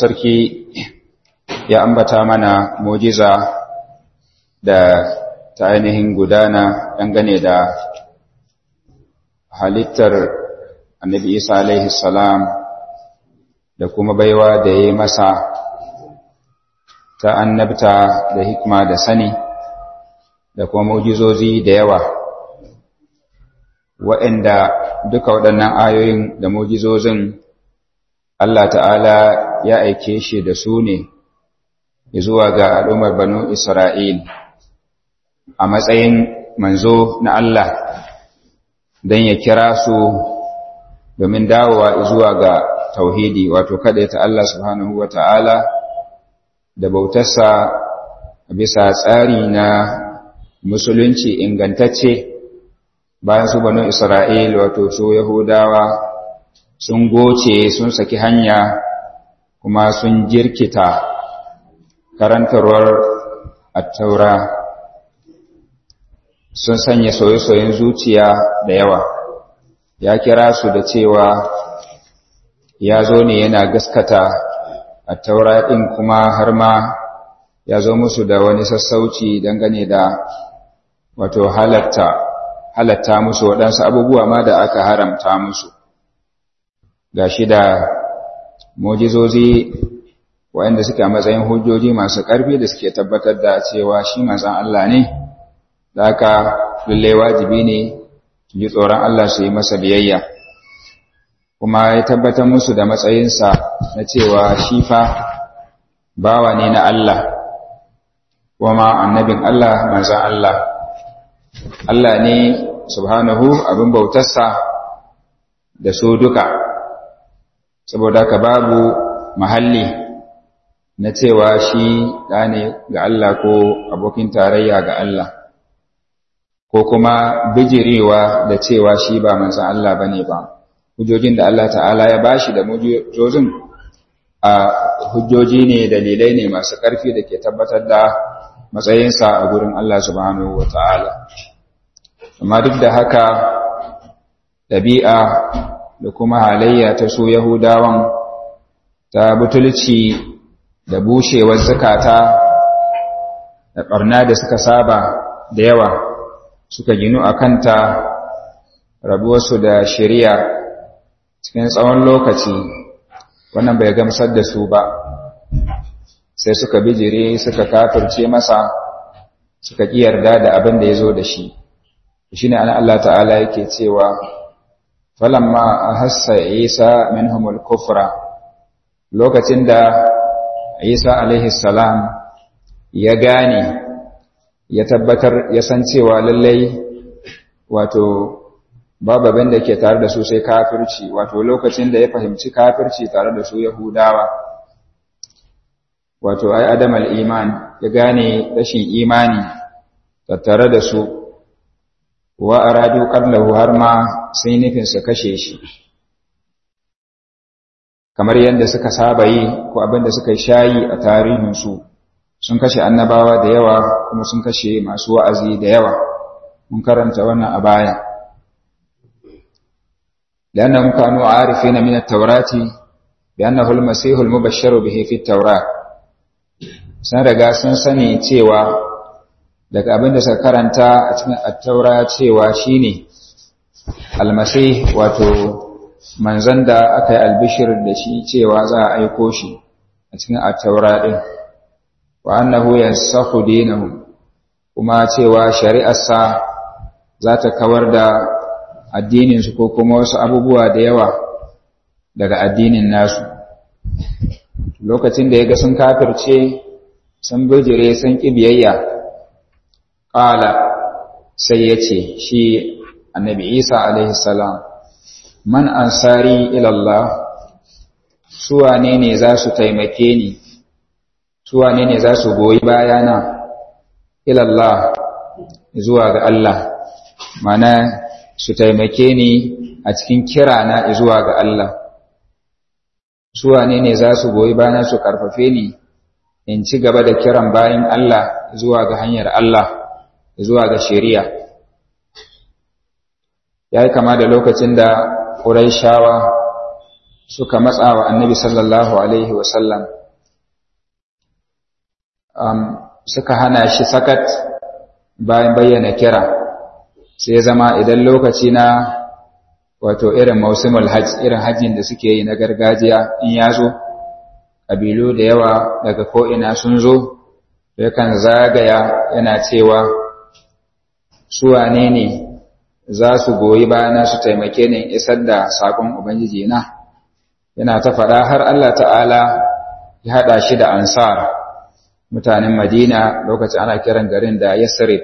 sarki ya ambata mana mujiza da ta ainihin gudana dangane da halittar annabi isa alaihi salam da kuma baiwa da ya yi masa ta annabta da hikma da sani da kuma mujizozi da yawa waɗanda duka waɗannan ayoyin da mujizozin Allah ta'ala ya aike shi da su ne zuwa ga al'ummar banu Isra'il a matsayin manzo na Allah don ya kira su domin dawowa zuwa ga tauhidi wato kaɗai ta Allah subhanahu wa ta'ala da bautarsa bisa tsari na musulunci ingantacce bayan su banu Isra'il wato su Yahudawa sun goce sun saki hanya kuma sun jirkita karantarwar attaura sun sanya soye-soyen zuciya da yawa ya kira su da cewa ya zo ne yana gaskata attaura ɗin kuma har ma ya zo musu da wani sassauci dangane da wato halatta halatta musu waɗansu abubuwa ma da aka haramta musu ga shi da mojizozi waɗanda suke a matsayin hujjoji masu ƙarfi da suke tabbatar da cewa shi manzan Allah ne da aka lallai wajibi ne ji tsoron Allah su yi masa biyayya kuma ya tabbatar musu da matsayinsa na cewa shi fa bawa ne na Allah kuma annabin Allah manzan Allah Allah ne subhanahu abin bautarsa da su duka saboda ka babu mahalli na cewa shi ɗa ne ga Allah ko abokin tarayya ga Allah ko kuma bijirewa da cewa shi ba manzan Allah ba ne ba hujjojin da Allah ta'ala ya bashi da mujojin a hujjoji ne dalilai ne masu ƙarfi da ke tabbatar da matsayinsa a gurin Allah subhanahu wa ta'ala amma duk da haka ɗabi'a da kuma halayya ta su Yahudawan ta butulci da bushewar zakata da ɓarna da suka saba da yawa suka ginu a kanta rabuwarsu da shari'a cikin tsawon lokaci wannan bai gamsar da su ba sai suka bijire suka kafirce masa suka ƙi yarda da abin da ya zo da shi shi ne ana Allah ta'ala yake cewa falamma ahassa isa minhumul kufra lokacin da isa alaihi salam ya gane ya tabbatar ya san cewa lallai wato babu abin da ke tare da su sai kafirci wato lokacin da ya fahimci kafirci tare da su yahudawa wato ai adam al-iman ya gane rashin imani tattare da su wa aradu qallahu har ma sai nufin su kashe shi kamar yadda suka saba yi ko abin da suka shayi a tarihin su sun kashe annabawa da yawa kuma sun kashe masu wa'azi da yawa mun karanta wannan a baya لأنهم كانوا عارفين من التوراة بأنه المسيح المبشر به في التوراة sun riga sun sani cewa daga abin da suka karanta a cikin attaura cewa shine almasih wato manzon da aka yi albishir da shi cewa za a aiko shi a cikin attaura din wa annahu yansakhu dinahum kuma cewa shari'arsa za ta kawar da addininsu ko kuma wasu abubuwa da yawa daga addinin nasu lokacin da ya ga sun kafirce sun bijire sun ƙi biyayya ƙala sai ya ce shi annabi isa alaihissalam man ansari ilallah suwane ne za su taimake ni suwane ne za su goyi bayana ilallah zuwa ga Allah mana su taimake ni a cikin kirana zuwa ga Allah su wane ne za su goyi bana su karfafe ni in ci gaba da kiran bayan Allah zuwa ga hanyar Allah zuwa ga shari'a ya yi kama da lokacin da ƙuraishawa suka matsa wa annabi sallallahu alaihi wasallam um, suka hana shi sakat bayan bayyana kira sai zama idan lokaci na wato irin mausimul hajj irin hajjin da suke yi na gargajiya in ya zo ƙabilu da yawa daga ko'ina sun zo yakan zagaya yana cewa su wane ne za su goyi bayana su taimake ni isar da saƙon ubangiji na yana ta faɗa har Allah ta'ala ya haɗa shi da ansar mutanen madina lokacin ana kiran garin da yasrib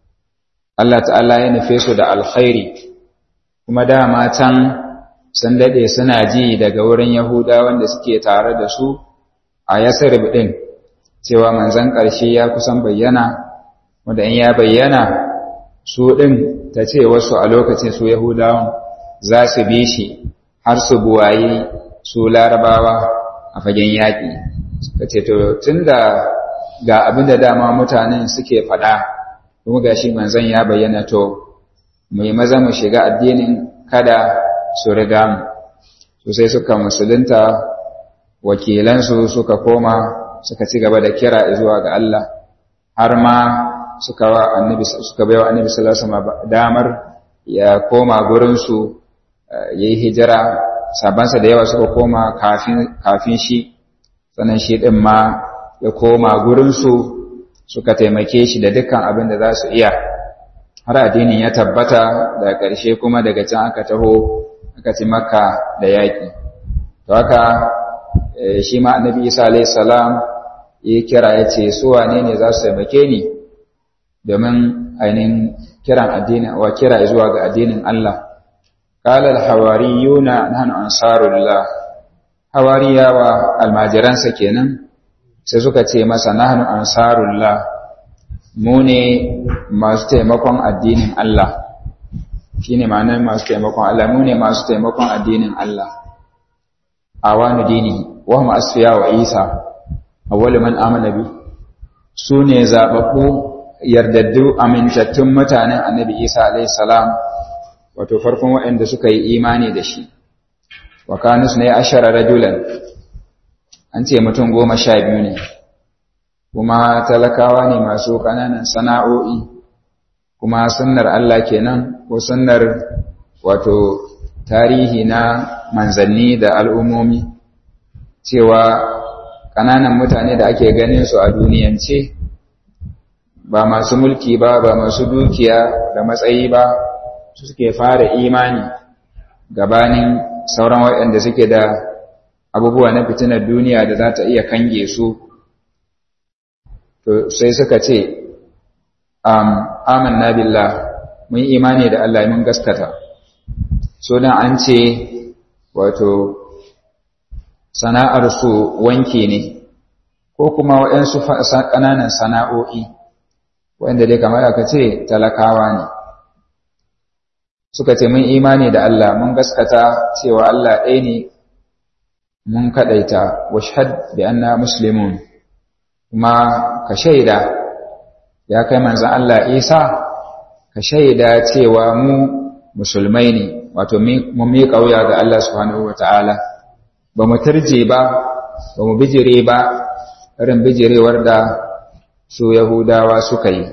Allah ta'ala ya nufe su da alkhairi kuma dama can sun daɗe suna ji daga wurin yahuda wanda suke tare da su a yasrib ɗin cewa manzan ƙarshe ya kusan bayyana wanda in ya bayyana su ɗin ta ce wasu a lokacin su yahudawan za su bi shi har su buwayi su larabawa a fagen yaƙi suka ce to tun da ga abin da dama mutanen suke faɗa kuma ga shi manzan ya bayyana to mai maza mu shiga addinin kada su riga mu su sai suka musulunta wakilansu suka koma suka ci gaba da kira zuwa ga Allah har ma suka wa annabi suka bai wa annabi sallallahu alaihi wasallam damar ya koma gurin su yayi hijira sabansa da yawa suka koma kafin kafin shi sannan shi din ma ya koma gurin su suka taimake shi da dukkan abin da za su iya har addinin ya tabbata da ƙarshe kuma daga can aka taho aka ci makka da yaƙi to haka shi ma annabi isa alayhi salam ya kira ya ce su wane ne za su taimake ni domin ainihin kiran addinin wa kira zuwa ga addinin Allah qala al-hawariyuna nahnu ansarullah hawariyawa almajiransa kenan sai suka ce masa nahnu ansarullah mu ne masu taimakon addinin Allah shine ma'anar masu taimakon Allah mu ne masu taimakon addinin Allah awanu dini wa hum asfiya wa isa awwalu man amana bi su ne zababbu yardaddu amintattun mutanen annabi isa alayhi salam wato farkon waɗanda suka yi imani da shi wa kanus ne ashara rajulan an ce mutum goma sha biyu ne kuma talakawa ne masu ƙananan sana'o'i kuma sunnar Allah kenan ko sunnar wato tarihi na manzanni da al'ummomi cewa ƙananan mutane da ake ganin su a duniyance ba masu mulki ba ba masu dukiya da matsayi ba su suke fara imani gabanin sauran waɗanda suke da abubuwa na fitinar duniya da za ta iya kange su to sai suka ce amanna billah mun imani da Allah mun gaskata so dan an ce wato sana'ar su wanki ne ko kuma waɗansu ƙananan sana'o'i wanda dai kamar aka ce talakawa ne suka ce mun imani da Allah mun gaskata cewa Allah ɗaya ne mun kaɗaita washhad bi anna muslimun kuma ka shaida ya kai manzan Allah Isa ka shaida cewa mu musulmai ne wato mun miƙa wuya ga Allah subhanahu wata'ala ba mu tarje ba ba mu bijire ba irin bijirewar da su Yahudawa suka yi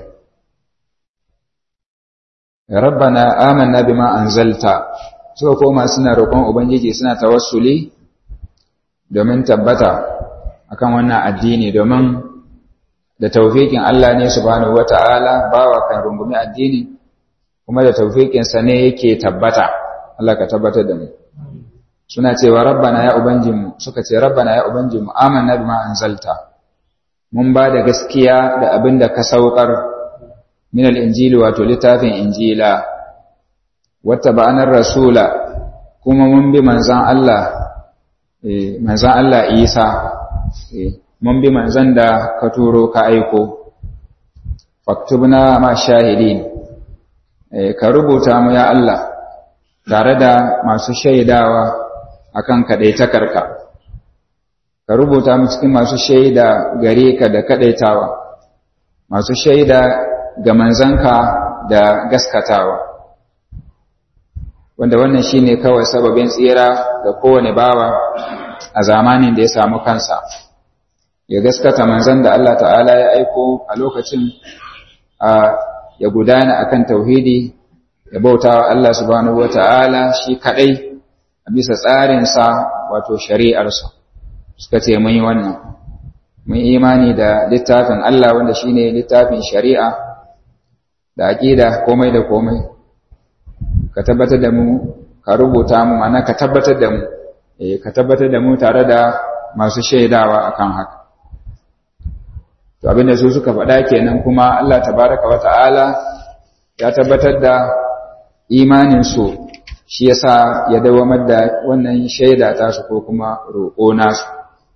rabbana amanna bima anzalta suka koma suna roƙon ubangiji suna tawassuli domin tabbata akan wannan addini domin da taufikin Allah ne subhanahu wata'ala bawa kan rungumi addini kuma da taufikin sa ne yake tabbata Allah ka tabbatar da mu suna cewa rabbana ya ubangijinmu suka ce rabbana ya ubangijinmu amanna bima anzalta mun ba da gaskiya da abin da ka saukar min al-injili wato littafin injila wata ba'anar rasula kuma mun bi manzan Allah manzan Allah Isa mun bi manzan da ka turo ka aiko faktubna ma shahidin ka rubuta mu ya Allah tare da masu shaidawa akan kadaitakarka ka rubuta mu cikin masu shaida gare ka da kadaitawa masu shaida ga manzanka da gaskatawa wanda wannan shine kawai sababin tsira ga kowane bawa a zamanin da ya samu kansa ya gaskata manzon da Allah ta'ala ya aiko a lokacin a ya gudana akan tauhidi ya bautawa Allah subhanahu wata'ala shi kadai a bisa tsarinsa wato shari'arsa suka ce mun yi wannan mun imani da littafin Allah wanda shine littafin shari'a da aqida komai da komai ka tabbatar da mu ka rubuta mu mana ka tabbatar da mu eh ka tabbatar da mu tare da masu shaidawa akan haka to abinda su suka faɗa kenan kuma Allah tabaraka wa ta'ala ya tabbatar da imanin su shi yasa ya dawamar da wannan shaida ta su ko kuma roƙo nasu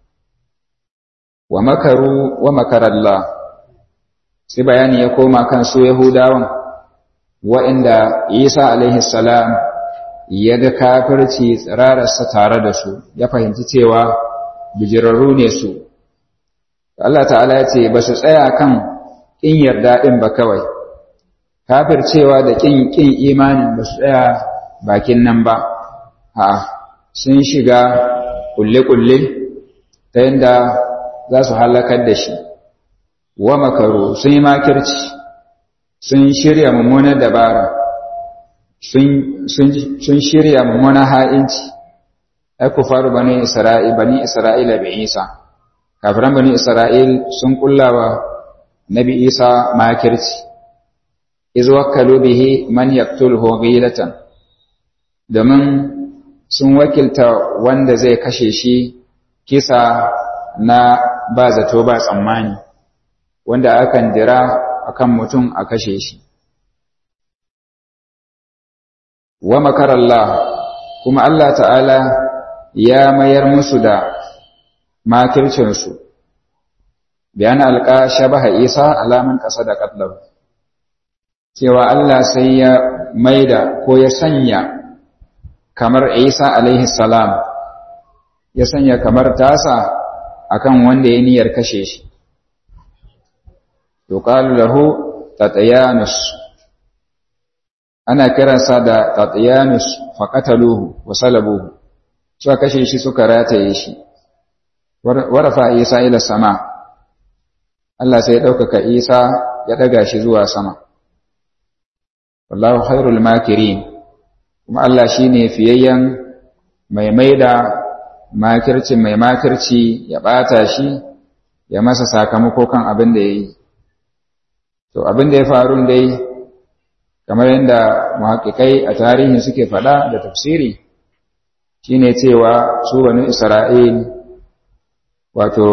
wa makaru wa makarallah sai bayani ya koma kan su yahudawan wa'inda isa alaihi salam ya ga kafirci tsirararsa tare da su ya fahimci cewa bijirarru ne su Allah ta'ala ya ce ba su tsaya kan ƙin yarda ɗin ba kawai kafircewa da ƙin ƙin imanin ba su tsaya bakin nan ba ha sun shiga kulle-kulle ta yadda za su halakar da shi wa makaru sun yi makirci sun shirya mummunar dabara sun shirya mummunar ha'inci ai ku faru bani isra'il bani isra'ila bi isa kafiran bani isra'il sun kullawa nabi isa makirci iz wakkalu bihi man yaqtuluhu ghilatan domin sun wakilta wanda zai kashe shi kisa na ba zato ba tsammani wanda akan dira akan mutum a kashe shi wa makarallah kuma Allah ta'ala ya mayar musu da makircinsu bayan alƙa shabaha isa alaman ƙasa da ƙatlar cewa Allah sai ya maida ko ya sanya kamar isa alaihi salam ya sanya kamar tasa akan wanda ya niyyar kashe shi yuqalu lahu tatayanus ana kiransa da tatayanus faqataluhu wa salabuhu suka kashe shi suka rataye shi warafa isa ila sama Allah sai ya ɗaukaka isa ya ɗaga shi zuwa sama wallahu khairul makirin kuma Allah shine fiyayyen mai maida makirci mai makirci ya ɓata shi ya masa sakamako kan abin da ya yi to abin da ya faru dai kamar yadda muhaƙiƙai a tarihi suke faɗa da tafsiri shine cewa su bani isra'il wato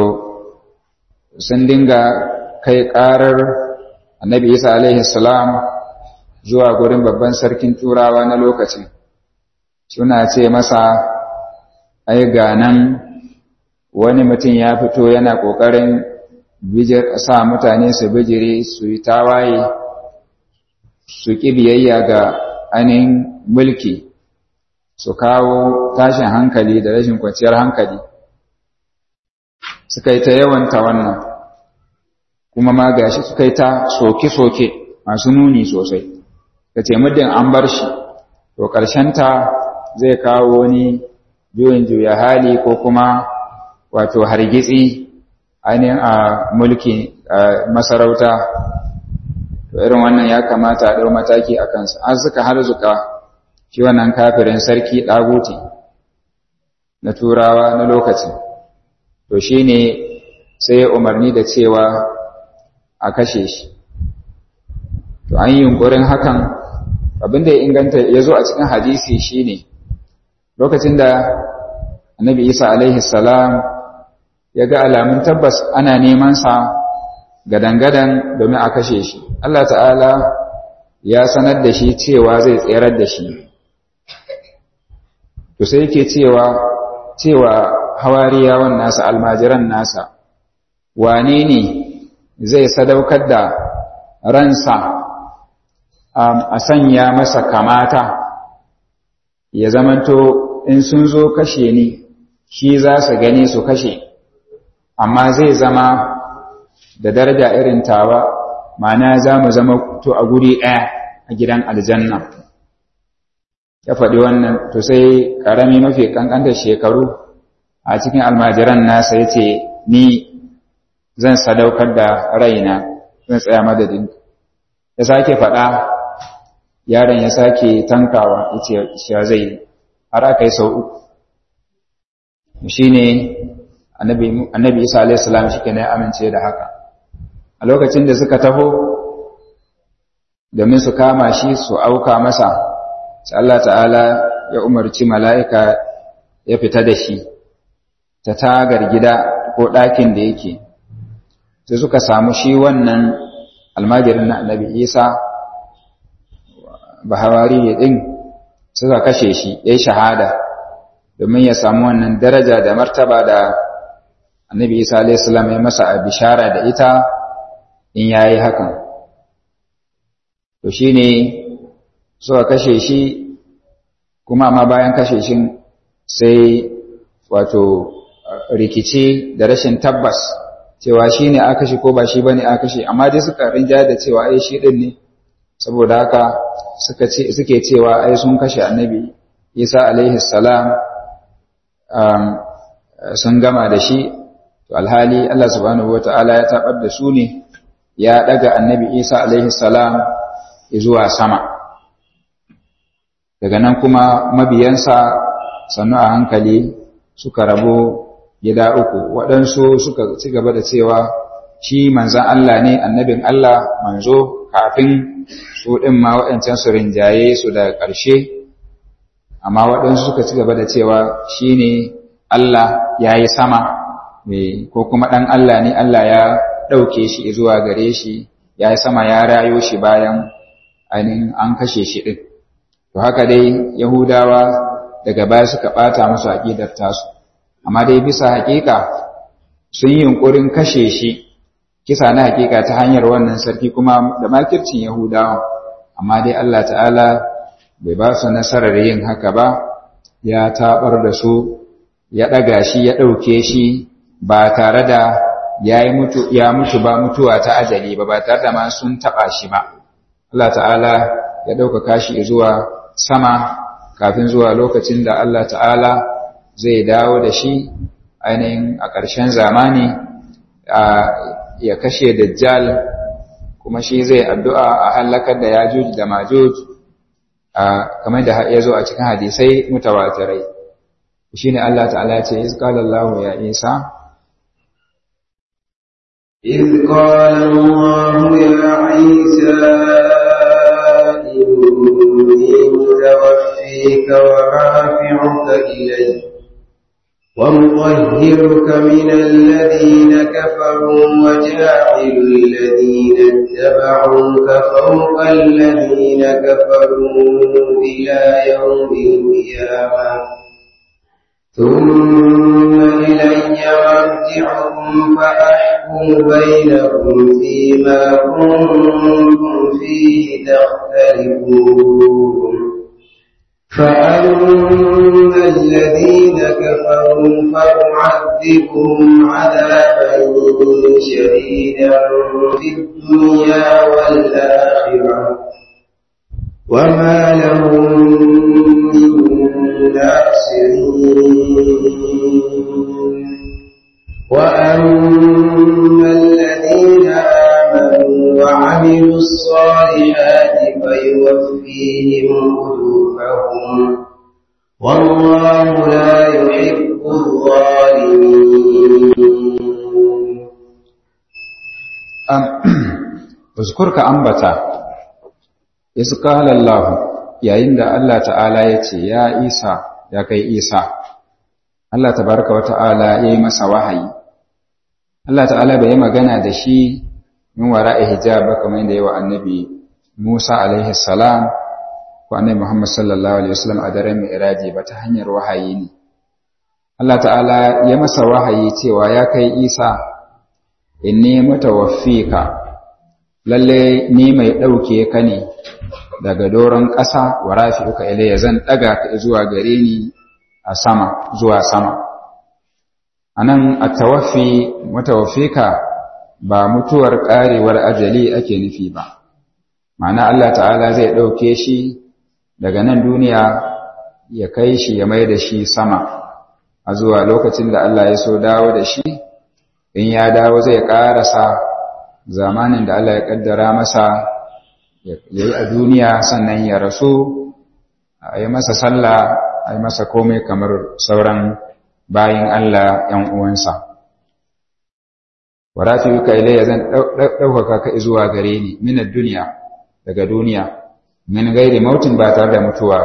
sun dinga kai ƙarar annabi isa alaihi salam zuwa gurin babban sarkin turawa na lokacin suna ce masa ai ganan wani mutum ya fito yana ƙoƙarin sa mutane su bijire su yi tawaye su ƙi biyayya ga ainihin mulki su kawo tashin hankali da rashin kwanciyar hankali suka yi ta yawanta wannan kuma ma gashi suka yi ta soke-soke masu nuni sosai ka ce muddin an bar shi to ta zai kawo wani juyin juya hali ko kuma wato hargitsi ainihin a mulki masarauta to irin wannan ya kamata a ɗau mataki a kansa an suka harzuka shi wannan kafirin sarki ɗaguti na turawa na lokacin to shi ne sai ya umarni da cewa a kashe shi to an yi yunkurin hakan abinda ya inganta ya zo a cikin hadisi shi ne lokacin da annabi isa alaihi salam ya ga alamun tabbas ana neman sa gadangadan domin a kashe shi Allah ta'ala ya sanar da shi cewa zai tserar da shi to sai yake cewa cewa hawariyawan nasa almajiran nasa wane ne zai sadaukar da ransa a sanya masa kamata ya zamanto in sun zo kashe ni shi za su gani su kashe amma zai zama da daraja irin tawa ma'ana za mu zama to a guri ɗaya a gidan aljanna ya faɗi wannan to sai ƙarami mafi ƙanƙantar shekaru a cikin almajiran nasa ya ce ni zan sadaukar da raina zan tsaya madadin ya sake faɗa yaron ya sake tankawa ya ce shi zai har aka yi sau uku shi ne annabi isa alaihissalam shi ke na amince da haka a lokacin da suka taho domin su kama shi su auka masa sai Allah ta'ala ya umarci mala'ika ya fita da shi ta tagar gida ko ɗakin da yake sai suka samu shi wannan almajirin na annabi isa bahawari ɗin suka kashe shi ya yi shahada domin ya samu wannan daraja da martaba da annabi isa alaihissalam ya masa a bishara da ita in ya yi hakan to shi ne suka kashe shi kuma amma bayan kashe shi sai wato rikici da rashin tabbas cewa shi ne aka shi ko ba shi ba ne aka shi amma dai suka rinja da cewa ai shi ɗin ne saboda haka suke cewa ai sun kashe annabi isa alaihi salam sun gama da shi to alhali Allah subhanahu wata'ala ya tabar da su ne ya daga annabi isa alaihi salam zuwa sama daga nan kuma mabiyansa sannu a hankali suka rabu gida uku waɗansu suka ci gaba da cewa shi manzan Allah ne annabin Allah manzo kafin su ɗin ma waɗancan su rinjaye su da ƙarshe amma waɗansu suka ci gaba da cewa shi ne Allah ya yi sama ko kuma ɗan Allah ne Allah ya ɗauke shi zuwa gare shi ya yi sama ya rayo shi bayan ainihin an kashe shi ɗin to haka dai yahudawa daga baya suka ɓata musu aƙidar tasu amma dai bisa haƙiƙa sun yi yunƙurin kashe shi kisa na haƙiƙa ta hanyar wannan sarki kuma da makircin yahudawa amma dai Allah ta'ala bai ba su nasarar yin haka ba ya taɓar da su ya ɗaga shi ya ɗauke shi ba tare da ya mutu ya mutu ba mutuwa ta ajali ba ba tare da ma sun taɓa shi ba Allah ta'ala ya ɗaukaka shi zuwa sama kafin zuwa lokacin da Allah ta'ala zai dawo da shi ainihin a ƙarshen zamani ya kashe dajjal kuma shi zai addu'a a hallakar da yajuj da majuj kamar da ya zo a cikin hadisai mutawatirai shi ne Allah ta'ala ce izkalallahu ya isa إذ قال الله يا عيسى إني متوفيك ورافعك إلي ومطهرك من الذين كفروا وجاعل الذين اتبعوك فوق الذين كفروا إلى يوم القيامة ثم إلي مرجعكم فأحكم بينكم فيما كنتم فيه تختلفون فأما الذين كفروا فأعذبهم عذابا شديدا في الدنيا والآخرة وما لهم من ناصرين وأما الذين آمنوا وعملوا الصالحات فيوفيهم أجورهم والله لا يحب الظالمين Uzkurka ambata, Isu Allah yayin da Allah ta'ala ya ce, Ya Isa, ya kai Isa, Allah tabaraka wa ta'ala ya yi masa wahayi. Allah ta'ala bai yi magana da shi min wara'i hijab kamar yadda yawa annabi Musa alaihi salam ko annabi Muhammad sallallahu alaihi wasallam a daren Mi'raji ba ta hanyar wahayi ne. Allah ta'ala ya masa wahayi cewa ya kai Isa inni mutawaffika lalle ni mai ɗauke ka ne daga doron ƙasa wa rafi'uka ilayya zan ɗaga ka zuwa gare ni a sama zuwa sama anan at-tawaffi mutawaffika ba mutuwar ƙarewar ajali ake nufi ba ma'ana Allah ta'ala zai ɗauke shi daga nan duniya ya kai shi ya mai da shi sama a zuwa lokacin da Allah ya so dawo da shi in ya dawo zai ƙarasa zamanin da Allah ya ƙaddara masa ya yi a duniya sannan ya rasu a yi masa sallah a yi masa komai kamar sauran bayin Allah ‘yan uwansa. Waratu yi ka ilayya zan ɗaukaka ka zuwa gare ni minar duniya daga duniya min gairi mautin ba tare da mutuwa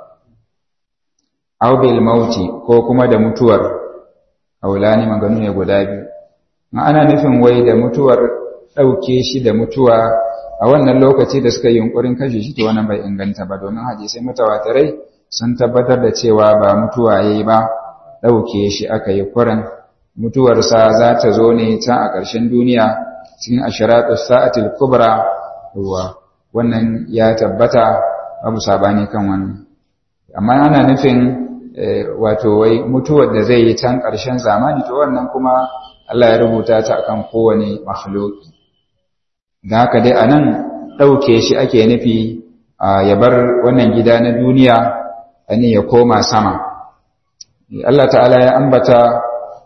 aubil mauti ko kuma da mutuwar aulani maganu ne guda biyu ana nufin wai da mutuwar ɗauke shi da mutuwa a wannan lokaci da suka yi yunkurin kashe shi to wannan bai inganta ba domin hadisai mutawatirai sun tabbatar da cewa ba mutuwa yayi ba ɗauke shi aka yi kuran mutuwarsa za ta zo ne can a ƙarshen duniya cikin ashiratu sa'atil kubra ruwa wannan ya tabbata babu sabani kan wannan amma ana nufin wato wai mutuwar da zai yi can ƙarshen zamani to wannan kuma Allah ya rubuta ta akan kowane makhluki da haka dai anan ɗauke shi ake nufi ya bar wannan gida na duniya ani ya koma sama Allah ta'ala ya ambata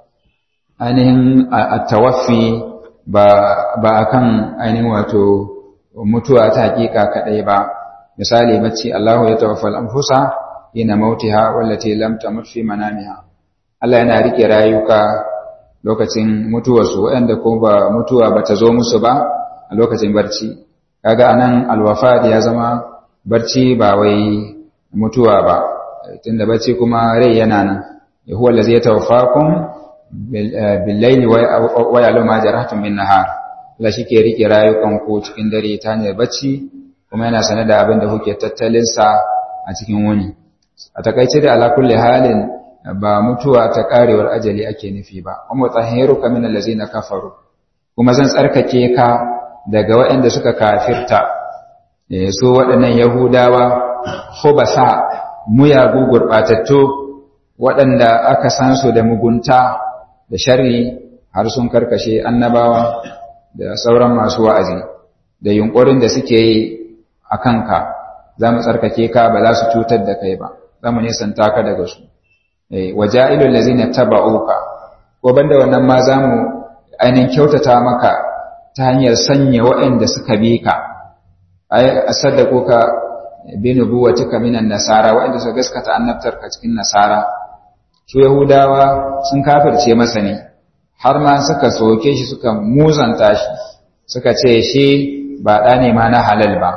ainihin at-tawaffi ba ba akan ainihin wato mutuwa ta hakika kadai ba misali bacci Allahu ya tawaffal anfusa ina mautiha wallati lam tamut fi manamiha Allah yana rike rayuka lokacin mutuwarsu waɗanda ko ba mutuwa bata zo musu ba a lokacin barci kaga anan alwafat ya zama barci ba wai mutuwa ba tunda barci kuma rai yana nan huwa allazi yatawaffakum bil-layli wa ya'lamu ma jarahtum bin-nahar Allah shike rike rayukan ku cikin dare ta hanyar bacci kuma yana sanar da abin da kuke tattalin sa a cikin wuni a takaice da ala kulli halin ba mutuwa ta karewar ajali ake nufi ba wa mutahhiruka min allazina kafaru kuma zan tsarkake ka daga waɗanda suka kafirta su waɗannan yahudawa khubasa muyagu gurɓatattu waɗanda aka san su da mugunta da sharri har sun karkashe annabawa da sauran masu wa'azi da yunƙurin da suke yi a kanka za mu tsarkake ka ba za su cutar da kai ba za mu nisanta ka daga su waja'ilul lazina taba'uka ko banda wannan ma za mu ainihin kyautata maka ta hanyar sanya waɗanda suka bi ka ai asaddaquka bi nubuwatika minan nasara waɗanda suka gaskata annabtarka cikin nasara su yahudawa sun kafirce masa ne har ma suka soke shi suka muzanta shi suka ce shi ba ɗa ne ma na halal ba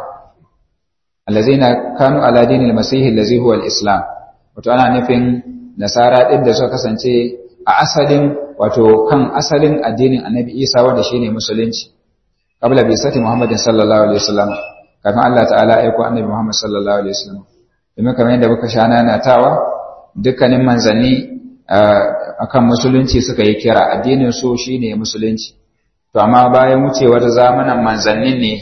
allazina kanu ala dinil masih allazi huwa al-islam wato ana nufin nasara din da suka kasance a asalin wato kan asalin addinin annabi isa wanda shine musulunci qabla bi sati muhammadin sallallahu alaihi wasallam kafin Allah ta'ala aiko annabi muhammad sallallahu alaihi wasallam domin kamar yadda muka sha nanatawa dukkanin manzanni akan musulunci suka yi kira addinin su shine musulunci to amma bayan wucewar zamanin manzannin ne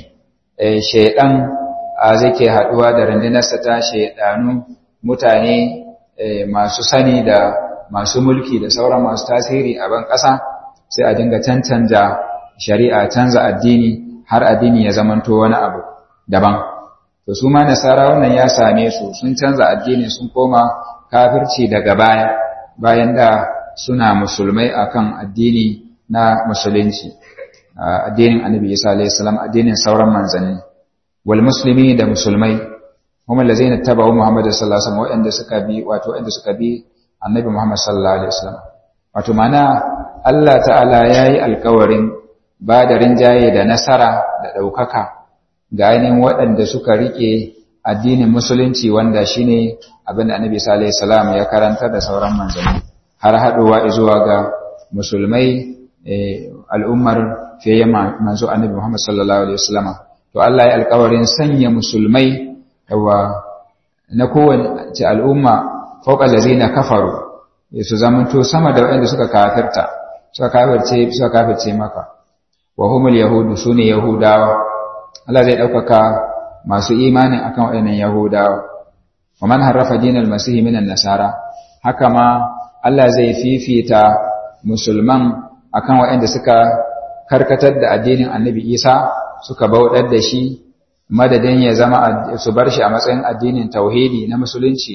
shaidan zai ke haduwa da rundunarsa ta shaidanu mutane masu sani da masu mulki da sauran masu tasiri a ban ƙasa sai a dinga cancanja shari'a canza addini har addini ya zamanto wani abu daban to su ma nasara wannan ya same su sun canza addini sun koma kafirci daga baya bayan da suna musulmai akan addini na musulunci addinin annabi isa alayhi salam addinin sauran manzanni wal muslimi da musulmai kuma lazina tabawu muhammad sallallahu alaihi wasallam wanda suka bi wato wanda suka bi annabi muhammad sallallahu alaihi wasallam wato mana Allah ta'ala yayi alƙawarin ba da rinjaye da nasara da ɗaukaka ga ainihin waɗanda suka rike addinin musulunci wanda shine abin da annabi sallallahu alaihi wasallam ya karanta da sauran manzanni har haɗuwa zuwa ga musulmai al'ummar fiye manzo annabi Muhammad sallallahu alaihi wasallam to Allah ya alƙawarin sanya musulmai yawa na kowace al'umma fauqa allazina kafaru su zamanto sama da waɗanda suka kafirta suka kafirce suka kafirce maka wa humul yahudu sune yahudawa Allah zai ɗaukaka masu imanin akan waɗannan yahudawa wa man harrafa dinal masih minan nasara haka ma Allah zai fifita musulman akan waɗanda suka karkatar da addinin annabi Isa suka bauɗar da shi madadin ya zama su bar shi a matsayin addinin tauhidi na musulunci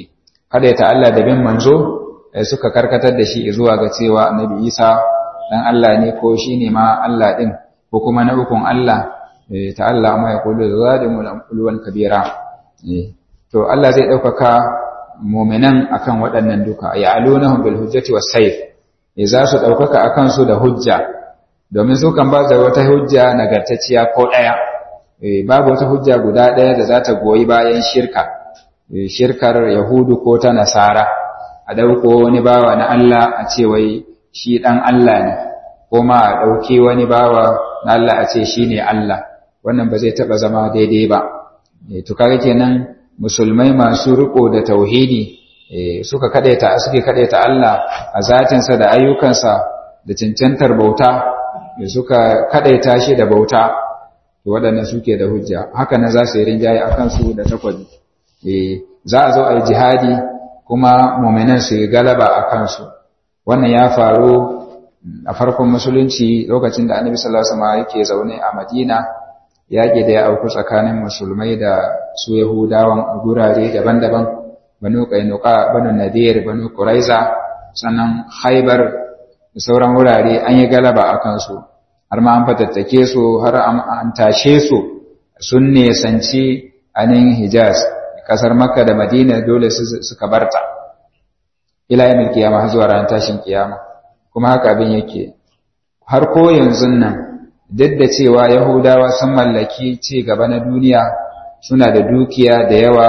ta Allah da bin manzo suka karkatar da shi zuwa ga cewa annabi Isa dan Allah ne ko shi ne ma Allah din ko kuma na ukun Allah ta Allah ma ya kullu zalimul ulwan kabira to Allah zai ɗaukaka mu'minan akan waɗannan duka ya alunahum bil hujjati was sayf za su ɗaukaka akan su da hujja domin su kan ba da wata hujja nagartacciya ko ɗaya babu wata hujja guda ɗaya da za ta goyi bayan shirka shirkar yahudu ko ta nasara a ɗauko wani bawa na Allah a ce wai shi ɗan Allah ne ko ma a ɗauki wani bawa na Allah a ce shi ne Allah wannan ba zai taɓa zama daidai ba to kaga kenan musulmai masu riko da tauhidi suka kadaita suke kadaita Allah a zatinsa da ayyukansa da cancantar bauta suka kadaita shi da bauta to waɗannan suke da hujja haka nan za su yi rinjaye a kansu da takwabi za a zo a yi jihadi kuma muminan su yi galaba a kansu wannan ya faru a farkon musulunci lokacin da annabi sallallahu alaihi wasallam yake zaune a Madina yaƙi da ya auku tsakanin musulmai da su Yahudawan a gurare daban-daban banu Qainuqa banu Nadir banu Quraiza sannan Khaybar da sauran wurare an yi galaba a kansu har ma an fatattake su har an tashe su sun nesanci anin Hijaz kasar Makka da Madina dole suka barta ila yamin kiyama har zuwa ranar tashin kiyama kuma haka abin yake har ko yanzu nan duk da cewa Yahudawa sun mallaki ci gaba na duniya suna da dukiya da yawa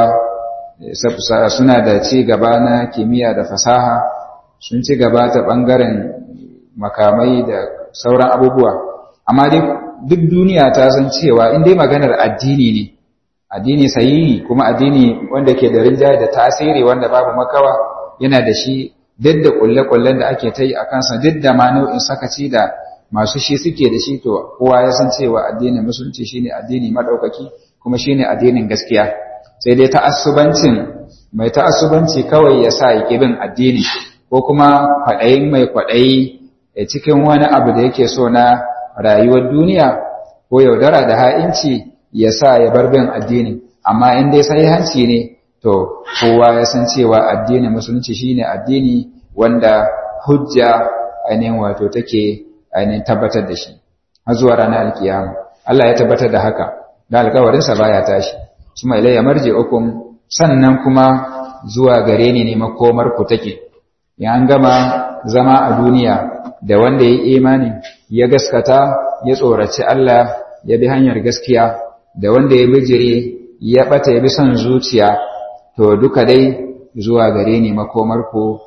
suna da ci gaba na kimiyya da fasaha sun ci gaba ta ɓangaren makamai da sauran abubuwa amma dai duk duniya ta san cewa in dai maganar addini ne addini sahihi kuma addini wanda ke da rinjaye da tasiri wanda babu makawa yana da shi duk da kulle-kullen da ake ta yi a kansa duk da ma nau'in sakaci da masu shi suke da shi to kowa ya san cewa addinin musulunci shine addini madaukaki kuma shine addinin gaskiya sai dai ta'assubancin mai ta'assubanci kawai ya sa ya bin addini ko kuma kwaɗayin mai kwaɗayi cikin wani abu da yake so na rayuwar duniya ko yaudara da ha'inci ya sa ya bar bin addini amma in dai sai hanci ne to kowa ya san cewa addinin musulunci shine addini wanda hujja ainihin wato take ainihin tabbatar da shi har zuwa ranar alkiyama Allah ya tabbatar da haka da alkawarinsa baya tashi kuma ilayya marji'ukum sannan kuma zuwa gare ni ne makomar ku take ya an gama zama a duniya da wanda ya imani ya gaskata ya tsoraci Allah ya bi hanyar gaskiya da wanda ya bijire ya bata ya bi son zuciya to duka dai zuwa gare ni makomar ku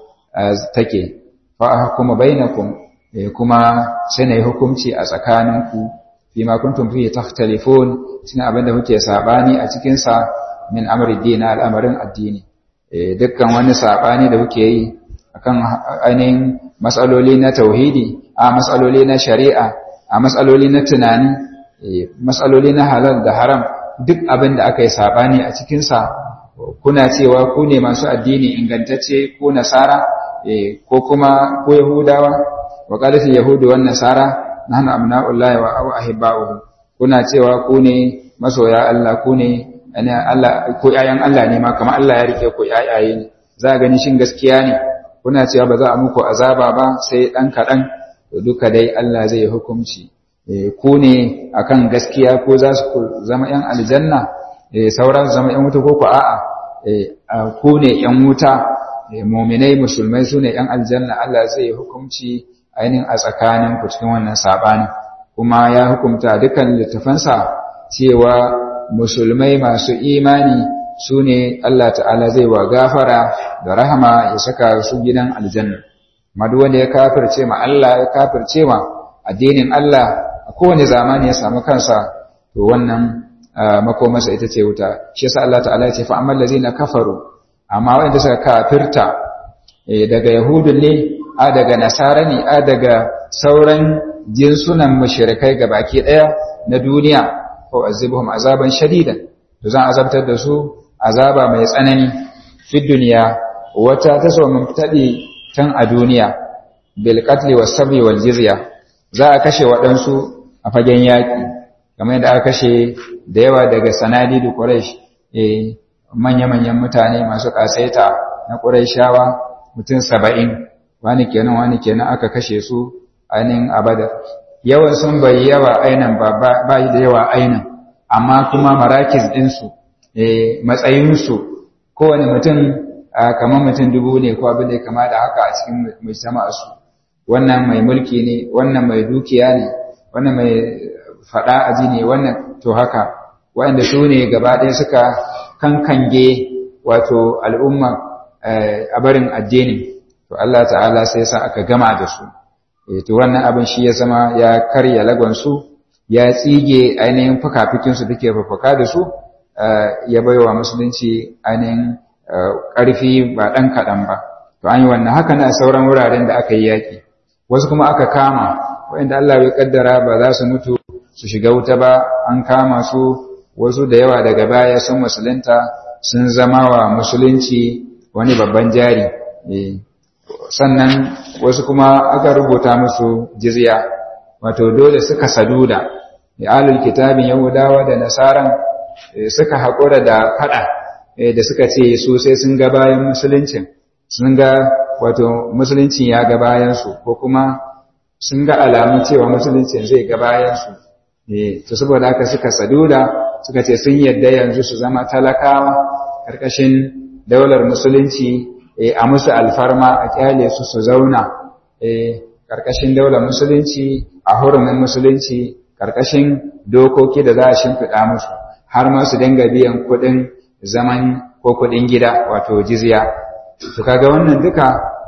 take fa ahkuma bainakum kuma sai na yi hukunci a tsakaninku fi ma kuntum fi takhtalifun cikin abin da kuke sabani a cikin sa min amri dina al'amarin addini dukkan wani sabani da kuke yi akan ainihin matsaloli na tauhidi a matsaloli na shari'a a matsaloli na tunani matsaloli na halal da haram duk abin da aka yi sabani a cikin sa kuna cewa ku ne masu addini ingantacce ko nasara ko kuma ko yahudawa wa qalat yahudu wan nasara nahnu abna'ullahi wa ahibba'uhu kuna cewa ku ne masoya Allah ku ne Allah ko yayan Allah ne ma kamar Allah ya rike ku yayaye ne za gani shin gaskiya ne kuna cewa ba za a muku azaba ba sai dan kadan to duka dai Allah zai hukunci ku ne akan gaskiya ko za su zama yan aljanna sauran zama yan wuta ko ku a'a ku ne yan wuta muminai musulmai su ne yan aljanna Allah zai hukunci ainihin a tsakaninku cikin wannan saɓani kuma ya hukumta dukkan littafansa cewa musulmai masu imani su ne Allah ta'ala zai wa gafara da rahama ya saka su gidan aljanna madu wanda ya kafirce ma Allah ya kafirce ma addinin Allah a kowane zamani ya samu kansa to wannan makomarsa ita ce wuta shi yasa Allah ta'ala ya ce fa amman lazina kafaru amma wanda suka kafirta daga yahudun ne a daga nasara ne a daga sauran jinsunan mushrikai baki daya na duniya ko azibuhum azaban shadidan to zan azabtar da su azaba mai tsanani fi duniya wata ta so mun tadi tan a duniya bil qatl was sabi wal jizya za a kashe waɗansu a fagen yaƙi kamar yadda aka kashe da yawa daga sanadi da quraish eh manya-manyan mutane masu kasaita na Qurayshawa mutum saba'in wani kenan wani kenan aka kashe su ainihin a Badar yawan sun bai yawa ainan ba ba da yawa ainan amma kuma marakis ɗinsu matsayinsu kowane mutum kamar mutum dubu ne ko abin da ya kama da haka a cikin mujtama'arsu wannan mai mulki ne wannan mai dukiya ne wannan mai faɗa aji ne wannan to haka waɗanda su ne gaba ɗaya suka kankange wato al'umma a barin addini to Allah ta'ala sai sa aka gama da su to wannan abin shi ya zama ya karya lagonsu ya tsige ainihin fukafikinsu da ke fafaka da su ya baiwa musulunci ainihin ƙarfi ba ɗan kaɗan ba to an yi wannan haka na sauran wuraren da aka yi yaƙi wasu kuma aka kama waɗanda Allah bai kaddara ba za su mutu su shiga wuta ba an kama su wasu da yawa daga baya sun musulunta sun zama wa musulunci wani babban jari sannan wasu kuma aka rubuta musu jizya wato dole suka saduda alul kitabin yahudawa da nasaran suka haƙura da faɗa da suka ce su sai sun ga bayan musuluncin sun ga wato musuluncin ya ga bayansu ko kuma sun ga alamun cewa musuluncin zai ga bayansu to saboda haka suka saduda suka ce sun yadda yanzu su zama talakawa ƙarƙashin daular musulunci a musu alfarma a kyale su su zauna ƙarƙashin daular musulunci a hurumin musulunci ƙarƙashin dokoki da za a shimfiɗa musu har ma su dinga biyan kuɗin zaman ko kuɗin gida wato jizya to kaga wannan duka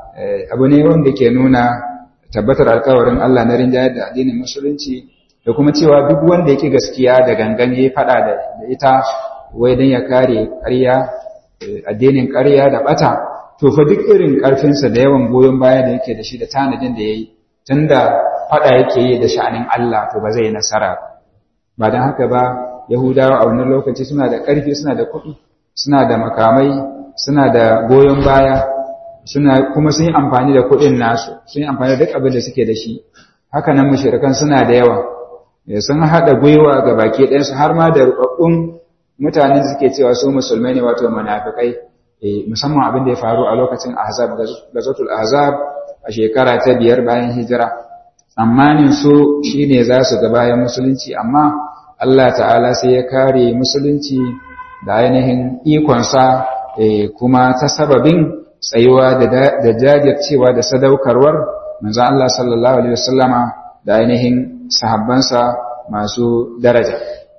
abu ne wanda ke nuna tabbatar alkawarin Allah na rinjayar da addinin musulunci da kuma cewa duk wanda yake gaskiya da gangan ya faɗa da ita wai don ya kare ƙarya addinin ƙarya da ɓata to fa duk irin ƙarfinsa da yawan goyon baya da yake da shi da tanadin da ya yi tunda faɗa yake yi da sha'anin Allah to ba zai yi nasara ba don haka ba Yahudawa a wannan lokaci suna da ƙarfi suna da kuɗi suna da makamai suna da goyon baya suna kuma sun yi amfani da kuɗin nasu sun yi amfani da duk abin da suke da shi haka nan mushrikan suna da yawa sun haɗa gwiwa ga baki ɗayansu har ma da rubabbun mutanen suke cewa su musulmai ne wato munafikai musamman abin da ya faru a lokacin ahzab gazatul ahzab a shekara ta biyar bayan hijira tsammanin su shine za su ga bayan musulunci amma Allah ta'ala sai ya kare musulunci da ainihin ikonsa kuma ta sababin tsayuwa da jajircewa da sadaukarwar manzon Allah sallallahu alaihi wasallama da ainihin sahabbansa masu daraja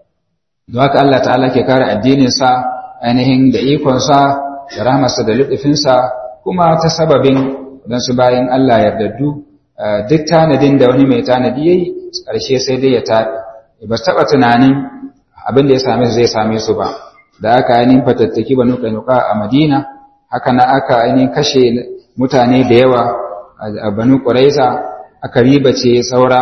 don haka Allah ta'ala ke kare addininsa ainihin da ikonsa da rahmarsa da lutufinsa kuma ta sababin don su bayan Allah yardaddu duk tanadin da wani mai tanadi yayi ƙarshe sai dai ya taɓi ba taɓa tunanin abin da ya same su zai same su ba da aka ainihin fatattaki banu kanuka a madina haka na aka ainihin kashe mutane da yawa a banu ƙuraiza aka ribace saura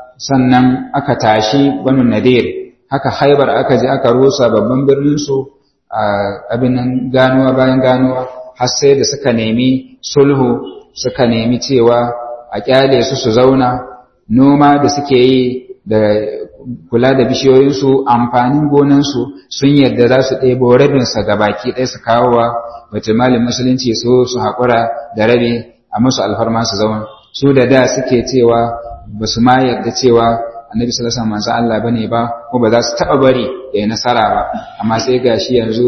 sannan aka tashi banu nadir haka haibar aka je aka rusa babban birnin su a abin nan ganuwa bayan ganuwa har sai da suka nemi sulhu suka nemi cewa a kyale su su zauna noma da suke yi da kula da bishiyoyinsu amfanin gonansu sun yadda za su ɗebo rabinsa ga baki ɗaya su kawo wa malin musulunci su su haƙura da rabi a musu alfarma su zauna su da da suke cewa ba su ma yadda cewa annabi sallallahu alaihi wasallam Allah bane ba ko ba za su taɓa bari ya yi nasara ba amma sai gashi yanzu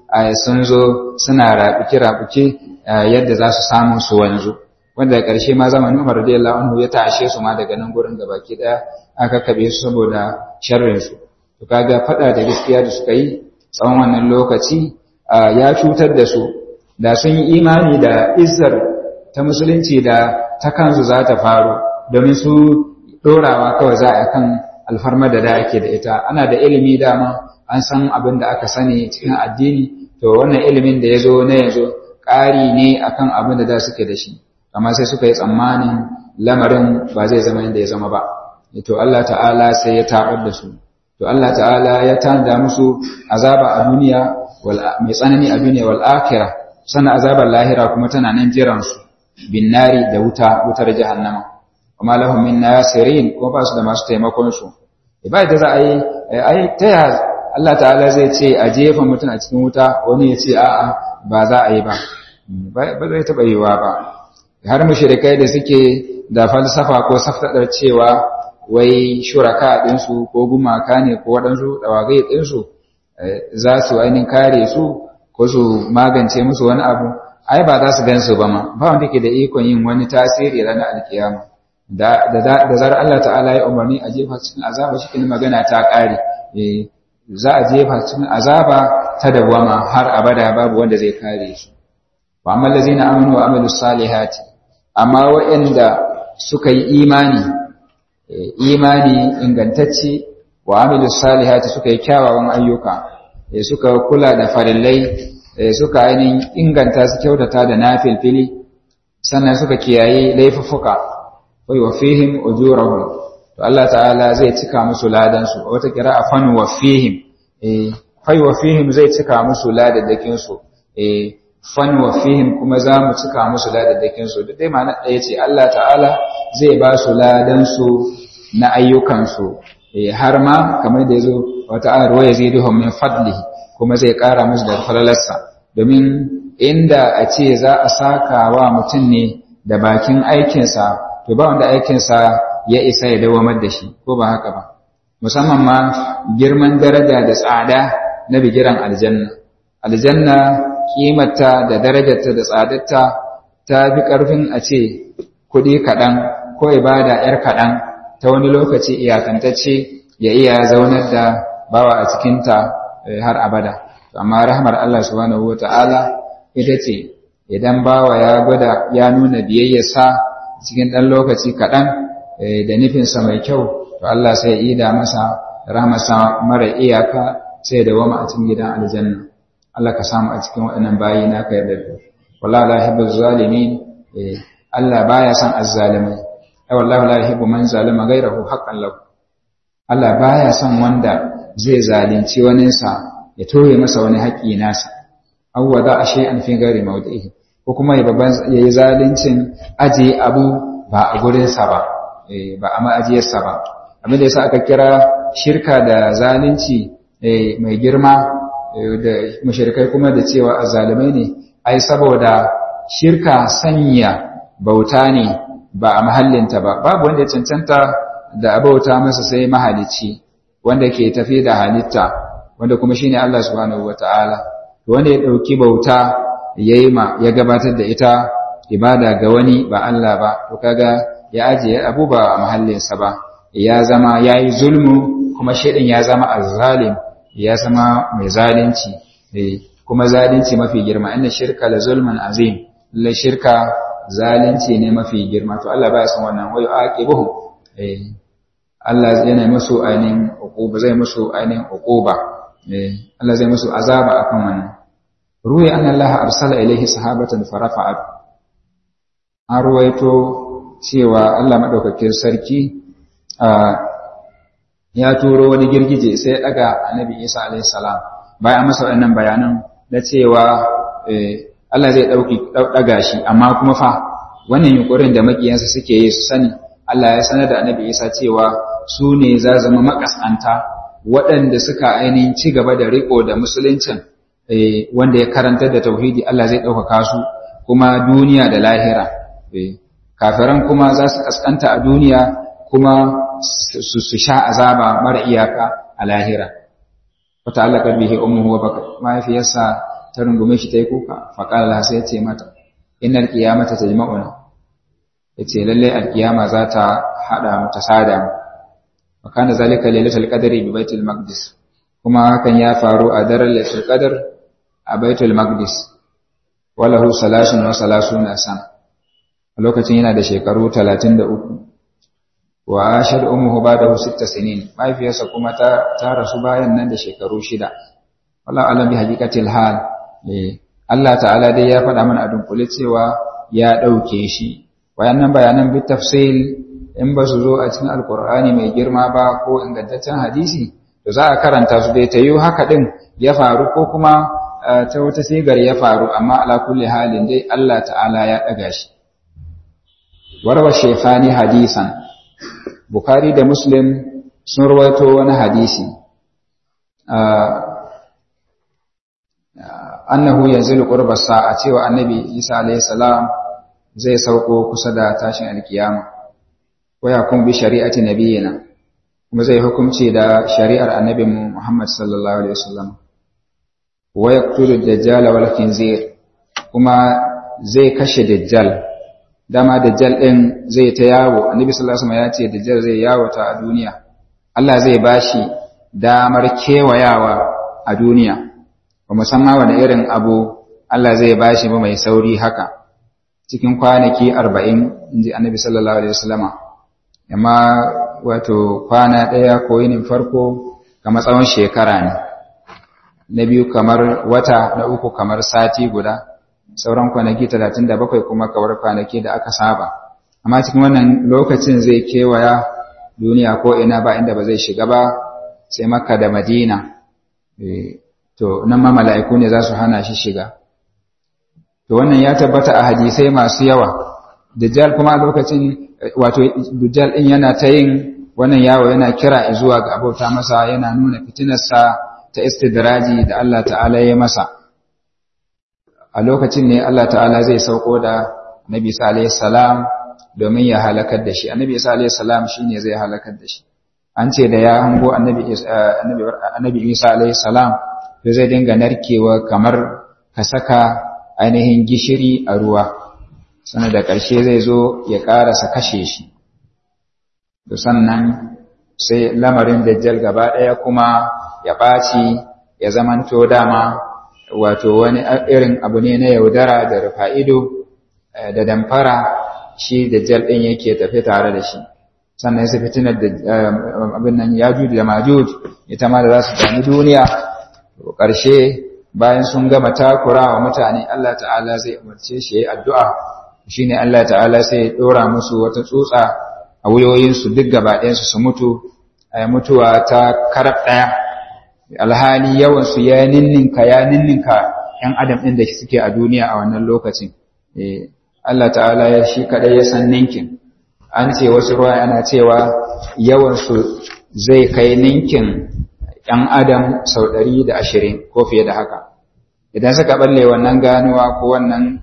sun zo suna rabuke rabuke yadda za su samu su wanzu wanda da ƙarshe ma zamanin Umar radiyallahu anhu ya tashe su ma daga nan gurin gabaki ɗaya aka kabe su saboda sharrinsu to kaga fada da gaskiya da suka yi tsawon wannan lokaci ya cutar da su da sun yi imani da izzar ta musulunci da ta kansu za ta faru domin su dorawa kawai za a kan alfarma da da ake da ita ana da ilimi dama an san abin da aka sani cikin addini to wannan ilimin da ya zo na yanzu ƙari ne akan abin da da suke da shi amma sai suka yi tsammanin lamarin ba zai zama yadda ya zama ba to Allah ta'ala sai ya tabar da su to Allah ta'ala ya tanda musu azaba a duniya mai tsanani a duniya wal akhirah sana azabar lahira kuma tana nan jiran su bin nari da wuta wutar jahannama kuma lahum min nasirin ko ba su da masu taimakon su ba da za a yi ai ta ya Allah ta'ala zai ce a jefa mutum a cikin wuta wani ya ce a'a ba za a yi ba ba zai taɓa yiwa ba har mushrikai da suke da falsafa ko saftadar cewa wai shuraka ɗinsu ko gumaka ne ko waɗansu ɗawagai ɗinsu za su ainihin kare su ko su magance musu wani abu ai ba za su gan su ba ma ba wanda ke da ikon yin wani tasiri ranar alkiyama da zarar Allah ta'ala ya umarni a jefa cikin azaba shi magana ta ƙare za a jefa cikin azaba ta dawama har abada babu wanda zai kare su wa amma allazina amanu wa amilus salihati amma waɗanda suka yi imani imani ingantacce wa amilus salihati suka yi kyawawan ayyuka suka kula da farillai suka ainihin inganta su kyautata da nafilfili sannan suka kiyaye laifuffuka wai wa fihim ujurahum to Allah ta'ala zai cika musu ladan su wata qira'a fan wa fihim eh fai wa fihim zai cika musu ladadakin su eh fan wa fihim kuma za mu cika musu ladadakin su duk dai ma'ana ɗaya ce Allah ta'ala zai ba su ladan su na ayyukan su eh har ma kamar da yazo wata ayar wa yaziduhum min fadlihi kuma zai ƙara musu da falalarsa domin inda a ce za a saka wa mutum ne da bakin aikinsa to ba wanda aikinsa ya isa ya dawamar da shi ko ba haka ba musamman ma girman daraja da tsada na bigiran aljanna aljanna kimarta da darajarta da tsadarta ta fi ƙarfin a ce kuɗi kaɗan ko ibada ‘yar kaɗan ta wani lokaci iyakantacce ya iya zaunar da bawa a cikinta har abada amma rahmar Allah subhanahu wata'ala ita ce idan bawa ya gwada ya nuna biyayyarsa cikin ɗan lokaci kaɗan da nufinsa mai kyau to Allah sai ida masa rahmarsa mara iyaka sai da wama a cikin gidan aljanna Allah ka samu a cikin waɗannan bayi na ka yarda da wallahi la yuhibbu zalimin Allah baya son azzalimai ai wallahi la yuhibbu man zalima ghayrahu haqqan lahu Allah baya son wanda zai zalunci waninsa ya toye masa wani haƙƙi nasa aw wada a shay'an fi ghairi mawdihi ko kuma ya babban yayi zaluncin aje abu ba a gurin sa ba ba a ma'ajiyar sa ba abin da yasa aka kira shirka da zalunci mai girma da mushrikai kuma da cewa azzalimai ne ai saboda shirka sanya bauta ne ba a mahallinta ba babu wanda ya cancanta da abauta masa sai mahalicci wanda ke tafi da halitta wanda kuma shine Allah subhanahu wataala wanda ya dauki bauta yayi ma ya gabatar da ita ibada ga wani ba Allah ba to kaga ya ajiye abu ba a mahallinsa ba ya zama yayi zulmu kuma shedin ya zama azzalim ya zama mai zalunci kuma zalunci mafi girma inna shirka la zulmun azim la shirka zalunci ne mafi girma to Allah baya son wannan wayo aqibuhum eh Allah yana musu ainihin uquba zai musu ainihin uquba Allah zai musu azaba akan wannan ruwi anna Allah arsala ilaihi sahabatan farafa'at an ruwaito cewa Allah madaukakin sarki ya turo wani girgije sai daga annabi Isa alaihi salam bayan masa wannan bayanan na cewa Allah zai dauki daga shi amma kuma fa wannan yunkurin da makiyansa suke yi su sani Allah ya sanar da annabi Isa cewa su ne za zama makasanta waɗanda suka ainihin ci gaba da riko da musuluncin wanda ya karantar da tauhidi Allah zai ɗaukaka su kuma duniya da lahira kafiran kuma za su kaskanta a duniya kuma su sha azaba mara iyaka a lahira wata Allah karbihi ummuhu wa baka mahaifiyarsa ta rungume shi ta yi kuka faƙala sai ya ce mata innal qiyamata tajma'una yace lalle alkiyama za ta hada mu ta sada mu wa kana zalika lailatul qadri bi baitul maqdis kuma hakan ya faru a daren lailatul qadr a baitul maqdis walahu salasun wa salasuna sana a lokacin yana da shekaru 33 wa ashad ummuhu ba'dahu sitta sinin mahaifiyarsa kuma ta ta rasu bayan nan da shekaru shida wallahu alam bi haqiqatil hal eh Allah ta'ala dai ya faɗa mana a dunkule cewa ya ɗauke shi wayannan bayanan bi tafsil in ba su zo a cikin alkur'ani mai girma ba ko ingantaccen hadisi to za a karanta su dai ta yi haka din ya faru ko kuma ta wata sigar ya faru amma ala kulli halin dai Allah ta'ala ya ɗaga shi warwa shaykhani hadisan bukhari da muslim sun rawaito wani hadisi annahu yanzilu qurba sa'a cewa annabi Isa alayhi salam zai sauko kusa da tashin alkiyama wa yakum bi shari'ati nabiyina kuma zai hukunci da shari'ar annabin Muhammad sallallahu alaihi wasallam wa yaqtulu dajjal wal khinzir kuma zai kashe dajjal dama dajjal din zai ta yawo annabi sallallahu alaihi wasallam ya ce dajjal zai yawo ta a duniya Allah zai bashi damar kewayawa a duniya ba musamman wani irin abu Allah zai bashi ba mai sauri haka cikin kwanaki arba'in inji annabi sallallahu alaihi wasallama amma wato kwana ɗaya ko yinin farko kamar tsawon shekara ne na biyu kamar wata na uku kamar sati guda sauran kwanaki talatin da bakwai kuma kawar kwanaki da aka saba amma cikin wannan lokacin zai kewaya duniya ko ina ba inda ba zai shiga ba sai makka da madina to nan ma mala'iku ne za su hana shi shiga to wannan ya tabbata a hadisai masu yawa dajjal kuma a lokacin wato dajjal din yana ta yin wannan yawo yana kira zuwa ga abota masa yana nuna fitinarsa ta istidraji da Allah ta'ala ya masa a lokacin ne Allah ta'ala zai sauko da Nabi Isa alayhi salam domin ya halakar da shi Annabi Isa alayhi salam shine zai halakar da shi an ce da ya hango Annabi Annabi Isa alayhi salam to zai dinga narkewa kamar ka saka ainihin gishiri a ruwa sannan da ƙarshe zai zo ya ƙarasa kashe shi to sannan sai lamarin dajjal gaba ɗaya kuma ya ɓaci ya zamanto dama wato wani irin abu ne na yaudara da rufa ido da damfara shi dajjal ɗin yake tafi tare da shi sannan sai fitinar da abin nan yajuj da majuj ita ma da za su dami duniya to ƙarshe bayan sun gama takura wa mutane Allah ta'ala zai umarce shi yayi addu'a shine Allah ta'ala sai ya dora musu wata tsutsa a wuyoyinsu duk gaba ɗayansu su mutu a mutuwa ta karab ɗaya alhali yawansu ya ninninka ya ninninka ‘yan adam ɗin da suke a duniya a wannan lokacin Allah ta'ala ya shi kaɗai ya san ninkin an ce wasu ruwa yana cewa yawansu zai kai ninkin ‘yan adam sau ɗari da ashirin ko fiye da haka idan suka ɓalle wannan ganuwa ko wannan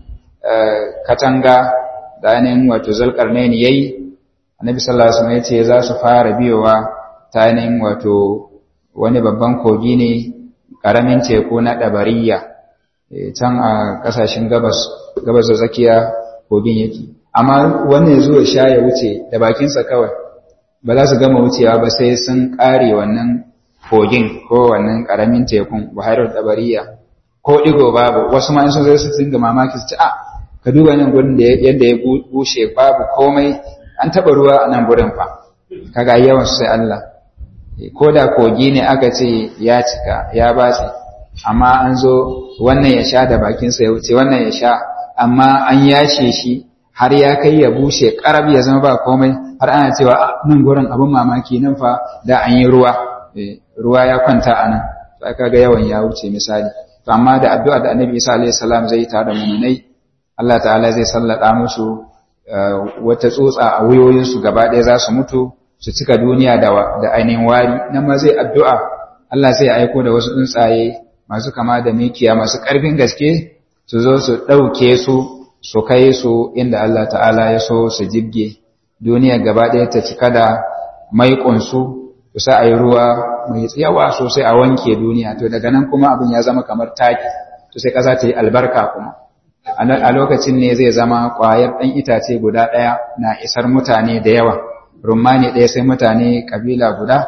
katanga da ainihin wato zalƙarnaini ya yi annabi sallallahu alaihi wasallam yace za su fara biyowa ta ainihin wato wani babban kogi ne karamin teku na dabariya can a kasashen gabas gabas da tsakiya kogin yake amma wannan yazo ya sha ya wuce da bakinsa kawai ba za su gama wucewa ba sai sun kare wannan kogin ko wannan karamin tekun buhairar dabariya ko digo babu wasu ma in sun zai su dinga mamaki su ce a ka duba nan gurin da yadda ya bushe babu komai an taɓa ruwa a nan gurin fa kaga yawan sai Allah ko da kogi ne aka ce ya cika ya batse amma an zo wannan ya sha da bakinsa ya wuce wannan ya sha amma an yashe shi har ya kai ya bushe karab ya zama ba komai har ana cewa nan gurin abin mamaki nan fa da an yi ruwa ruwa ya kwanta a nan sai kaga yawan ya wuce misali to amma da addu'a da Annabi Isa alaihi salam zai tare da mu'minai Allah ta'ala zai sallada musu wata tsotsa a wuyoyinsu gaba ɗaya za su mutu su cika duniya da ainihin wari nan ma zai addu'a Allah sai aiko da wasu tsuntsaye masu kama da mikiya masu ƙarfin gaske su zo su ɗauke su su kai su inda Allah ta'ala ya so su jibge duniya gaba ɗaya ta cika da maiƙunsu su sa a yi ruwa mai tsayawa sosai a wanke duniya to daga nan kuma abin ya zama kamar taki to sai ƙasa ta yi albarka kuma a lokacin ne zai zama ƙwayar ɗan itace guda ɗaya na isar mutane da yawa rumani ɗaya sai mutane ƙabila guda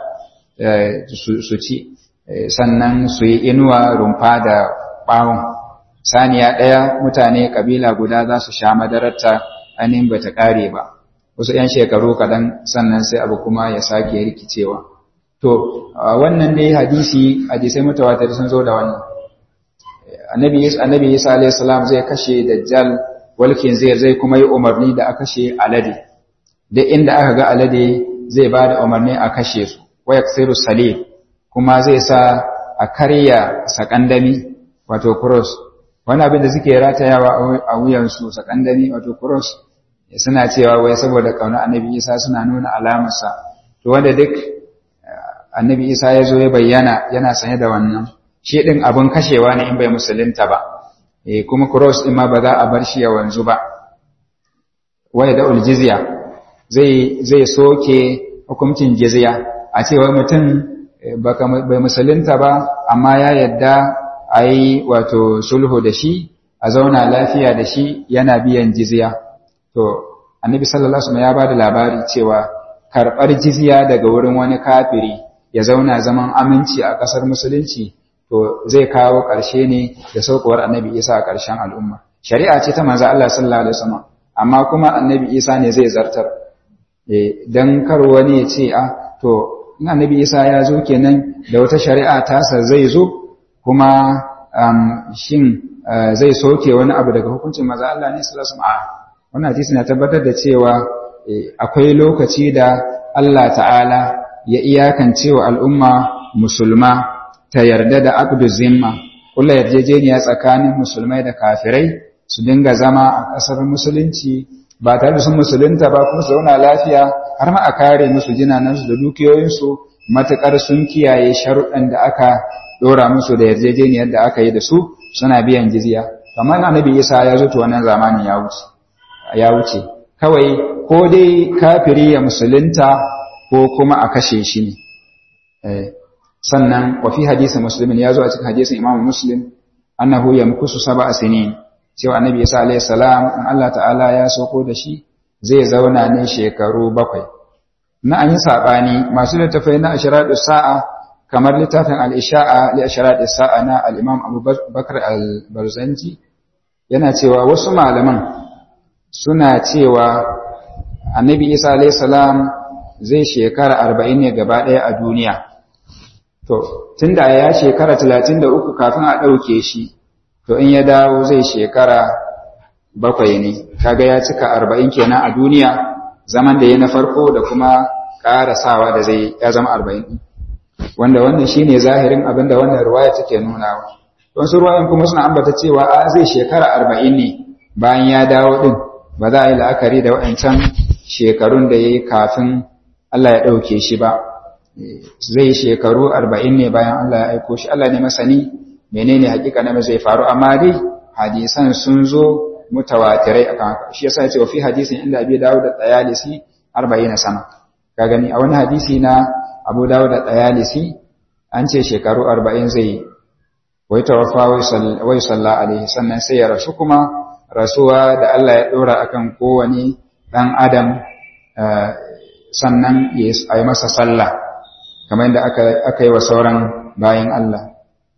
su ci sannan su yi inuwa rumfa da ɓawon saniya ɗaya mutane ƙabila guda za su sha madararta ainihin ba ta ƙare ba wasu ‘yan shekaru kaɗan sannan sai abu kuma ya sake rikicewa to wannan dai hadisi hadisai mutawatir sun zo da wannan annabi annabi Isa alayhi salam zai kashe dajjal walkin zai zai kuma yi umarni da a kashe alade duk inda aka ga alade zai ba da umarni a kashe su wa yaksiru salib kuma zai sa a karya sakandami wato cross wani abin da suke ratayawa a wuyansu sakandami wato cross suna cewa wai saboda kauna annabi Isa suna nuna alamarsa to wanda duk annabi Isa ya zo ya bayyana yana sanye da wannan shi din abun kashewa ne in bai musulunta ba eh kuma cross din ma ba za a bar shi ya wanzu ba waya da jizya zai zai soke hukuncin jizya a cewa mutum bai musulunta ba amma ya yadda a yi wato sulhu da shi a zauna lafiya da shi yana biyan jizya to annabi sallallahu alaihi ya ba da labari cewa karɓar jizya daga wurin wani kafiri ya zauna zaman aminci a ƙasar musulunci to zai kawo ƙarshe ne da saukowar annabi isa a ƙarshen al'umma shari'a ce ta manzo Allah sallallahu alaihi wasallam amma kuma annabi isa ne zai zartar dan kar wani ya ce a to in annabi isa ya zo kenan da wata shari'a tasa zai zo kuma shin zai soke wani abu daga hukuncin maza Allah ne sallallahu alaihi wannan hadisi na tabbatar da cewa akwai lokaci da Allah ta'ala ya iyakance wa al'umma musulma ta yarda da abdu zimma kula yarjejeniya tsakanin musulmai da kafirai su dinga zama a ƙasar musulunci ba tare da sun musulunta ba kuma su zauna lafiya har ma a kare musu jinanansu da dukiyoyinsu matuƙar sun kiyaye sharuɗan da aka ɗora musu da yarjejeniyar da aka yi da su suna biyan jizya kamar annabi isa ya zo to wannan zamanin ya wuce ya wuce kawai ko dai kafiri ya musulunta ko kuma a kashe shi ne sannan wa fi hadisi muslimin ya zo a cikin hadisin imam muslim annahu yamkusu sab'a sinin cewa annabi isa alayhi salam in Allah ta'ala ya soko da shi zai zauna ne shekaru bakwai na an yi sabani masu littafai na ashiradu sa'a kamar littafin al-isha'a li ashiradu sa'a na al-imam Abu Bakar al-Barzanji yana cewa wasu malaman suna cewa annabi isa alayhi salam zai shekara 40 ne gaba ɗaya a duniya to tunda ya shekara 33 kafin a ɗauke shi to in ya dawo zai shekara bakwai ne kaga ya cika arba'in kenan a duniya zaman da ya na farko da kuma ƙara sawa da zai ya zama arba'in wanda wannan shine zahirin abin da wannan ruwaya take nunawa don su ruwayan kuma suna ambata cewa a zai shekara arba'in ne bayan ya dawo din ba za a yi la'akari da waɗancan shekarun da ya yi kafin Allah ya ɗauke shi ba zai shekaru arba'in ne bayan Allah ya aiko shi Allah ne masani menene hakika na zai faru amma dai hadisan sun zo mutawatirai akan haka shi yasa yace wa fi hadisin inda Abi Dawud da Tayalisi 40 sana ka gani a wani hadisi na Abu Dawud da Tayalisi an ce shekaru 40 zai wai tawaffa wai salla alaihi sannan sai ya rasu kuma rasuwa da Allah ya dora akan kowane dan adam sannan ya yi masa sallah kamar yadda aka yi wa sauran bayan Allah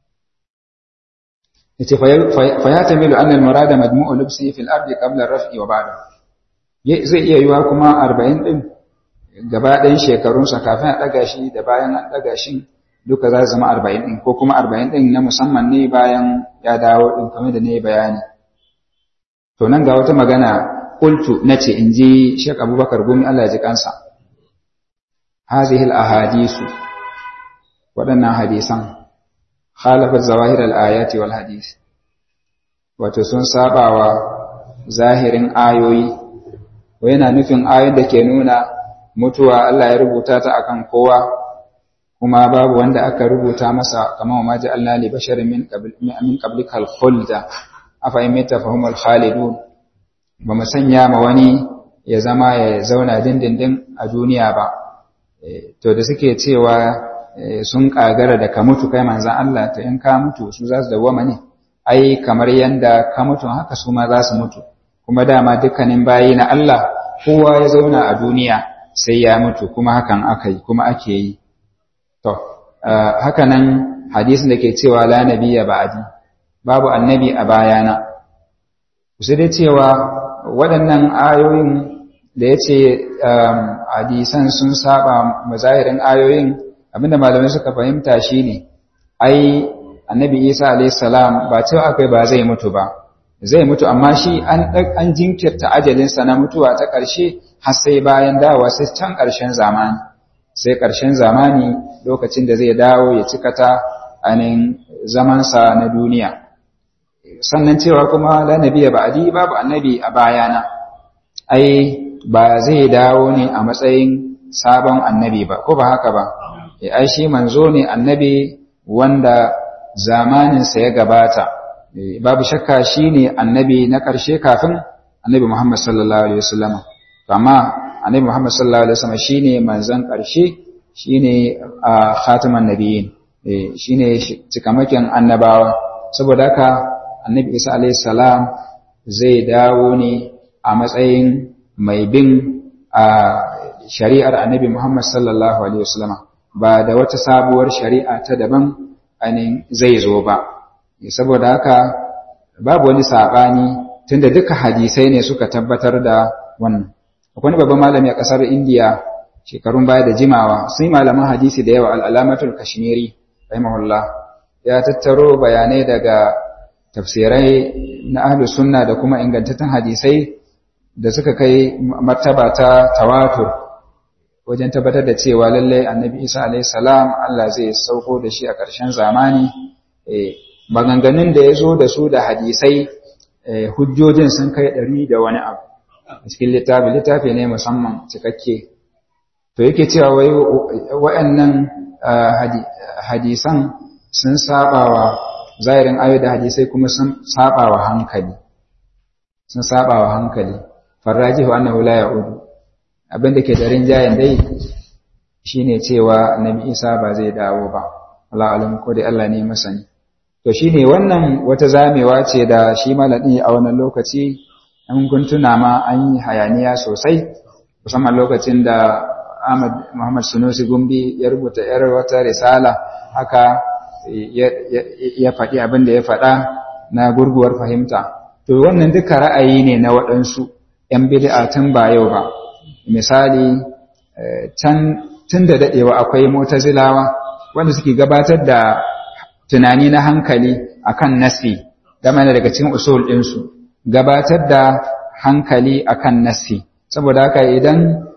yace fa ya tamilu anna al-murada majmu'u lubsi fil ardi qabla ar-raf'i wa ba'da zai iya yiwa kuma 40 din gaba ɗayan shekarun sa kafin a daga shi da bayan an daga shi duka za su zama 40 din ko kuma 40 din na musamman ne bayan ya dawo din kamar da ne bayani to nan ga wata magana qultu nace inji Sheikh Abubakar Gumi Allah ya ji kansa hadhihi al-ahadisu waɗannan hadisan khalafat zawahir al-ayati wal hadith wato sun sabawa zahirin ayoyi ko yana nufin ayoyin da ke nuna mutuwa Allah ya rubuta ta akan kowa kuma babu wanda aka rubuta masa kamar ma ja'alna li basharin min qabl min qablika al-khulda afa imita fahumul khalidun ba mu sanya ma wani ya zama ya zauna dindindin a duniya ba to da suke cewa sun kagara da ka mutu kai manzan Allah ta in ka mutu su za su dawwama ne ai kamar yanda ka mutu haka su ma za su mutu kuma dama dukkanin bayi na Allah kowa ya zauna a duniya sai ya mutu kuma hakan aka yi kuma ake yi to haka nan hadisin da ke cewa la nabiyya ba'di babu annabi a bayana sai dai cewa waɗannan ayoyin da ya ce hadisan sun saba mazahirin ayoyin abinda malamai suka fahimta shine ai annabi isa salam ba cewa akai ba zai mutu ba zai mutu amma shi an an jinkirta ajalinsa na mutuwa ta ƙarshe har sai bayan dawowa sai can ƙarshen zamani sai ƙarshen zamani lokacin da zai dawo ya cika ta anin zamansa na duniya sannan cewa kuma la nabiyya ba'di babu annabi a bayana ai ba zai dawo ne a matsayin sabon annabi ba ko ba haka ba ai shi manzo ne annabi wanda zamaninsa ya gabata babu shakka shine annabi na ƙarshe kafin annabi Muhammad sallallahu alaihi wasallam amma annabi Muhammad sallallahu alaihi wasallam shine manzon ƙarshe shine khataman nabiyyin shine cikamakin annabawa saboda haka annabi Isa alaihi salam zai dawo ne a matsayin mai bin a shari'ar annabi Muhammad sallallahu alaihi wasallam ba da wata sabuwar shari'a ta daban ainihin zai zo ba saboda haka babu wani saɓani tunda duka hadisai ne suka tabbatar da wannan akwai babban malami a ƙasar indiya shekarun baya da jimawa sun yi malaman hadisi da yawa al'alamatul kashmiri rahimahullah ya tattaro bayanai daga tafsirai na ahlus sunna da kuma ingantattun hadisai da suka kai martaba ta tawatur wajen tabbatar da cewa lallai annabi isa alaihi salam Allah zai sauko da shi a ƙarshen zamani maganganun da ya zo da su da hadisai hujjojin sun kai ɗari da wani abu a cikin littafi littafi ne musamman cikakke to yake cewa wai waɗannan hadisan sun sabawa zahirin ayo da hadisai kuma sun sabawa hankali sun sabawa hankali farrajihu annahu la ya'udu abinda ke da rinjayen dai shine cewa annabi Isa ba zai dawo ba Allah alim ko dai Allah ne masani to shine wannan wata zamewa ce da shi malami a wannan lokaci an kun tuna ma an yi hayaniya sosai musamman lokacin da Ahmad Muhammad Sunusi Gumbi ya rubuta yar wata risala haka ya faɗi abin da ya faɗa na gurguwar fahimta to wannan duka ra'ayi ne na waɗansu ‘yan bid'a tun ba yau ba misali can tun da daɗewa akwai motazilawa wanda suke gabatar da tunani na hankali akan nasi game daga cikin usul ɗinsu gabatar da hankali akan nasi saboda haka idan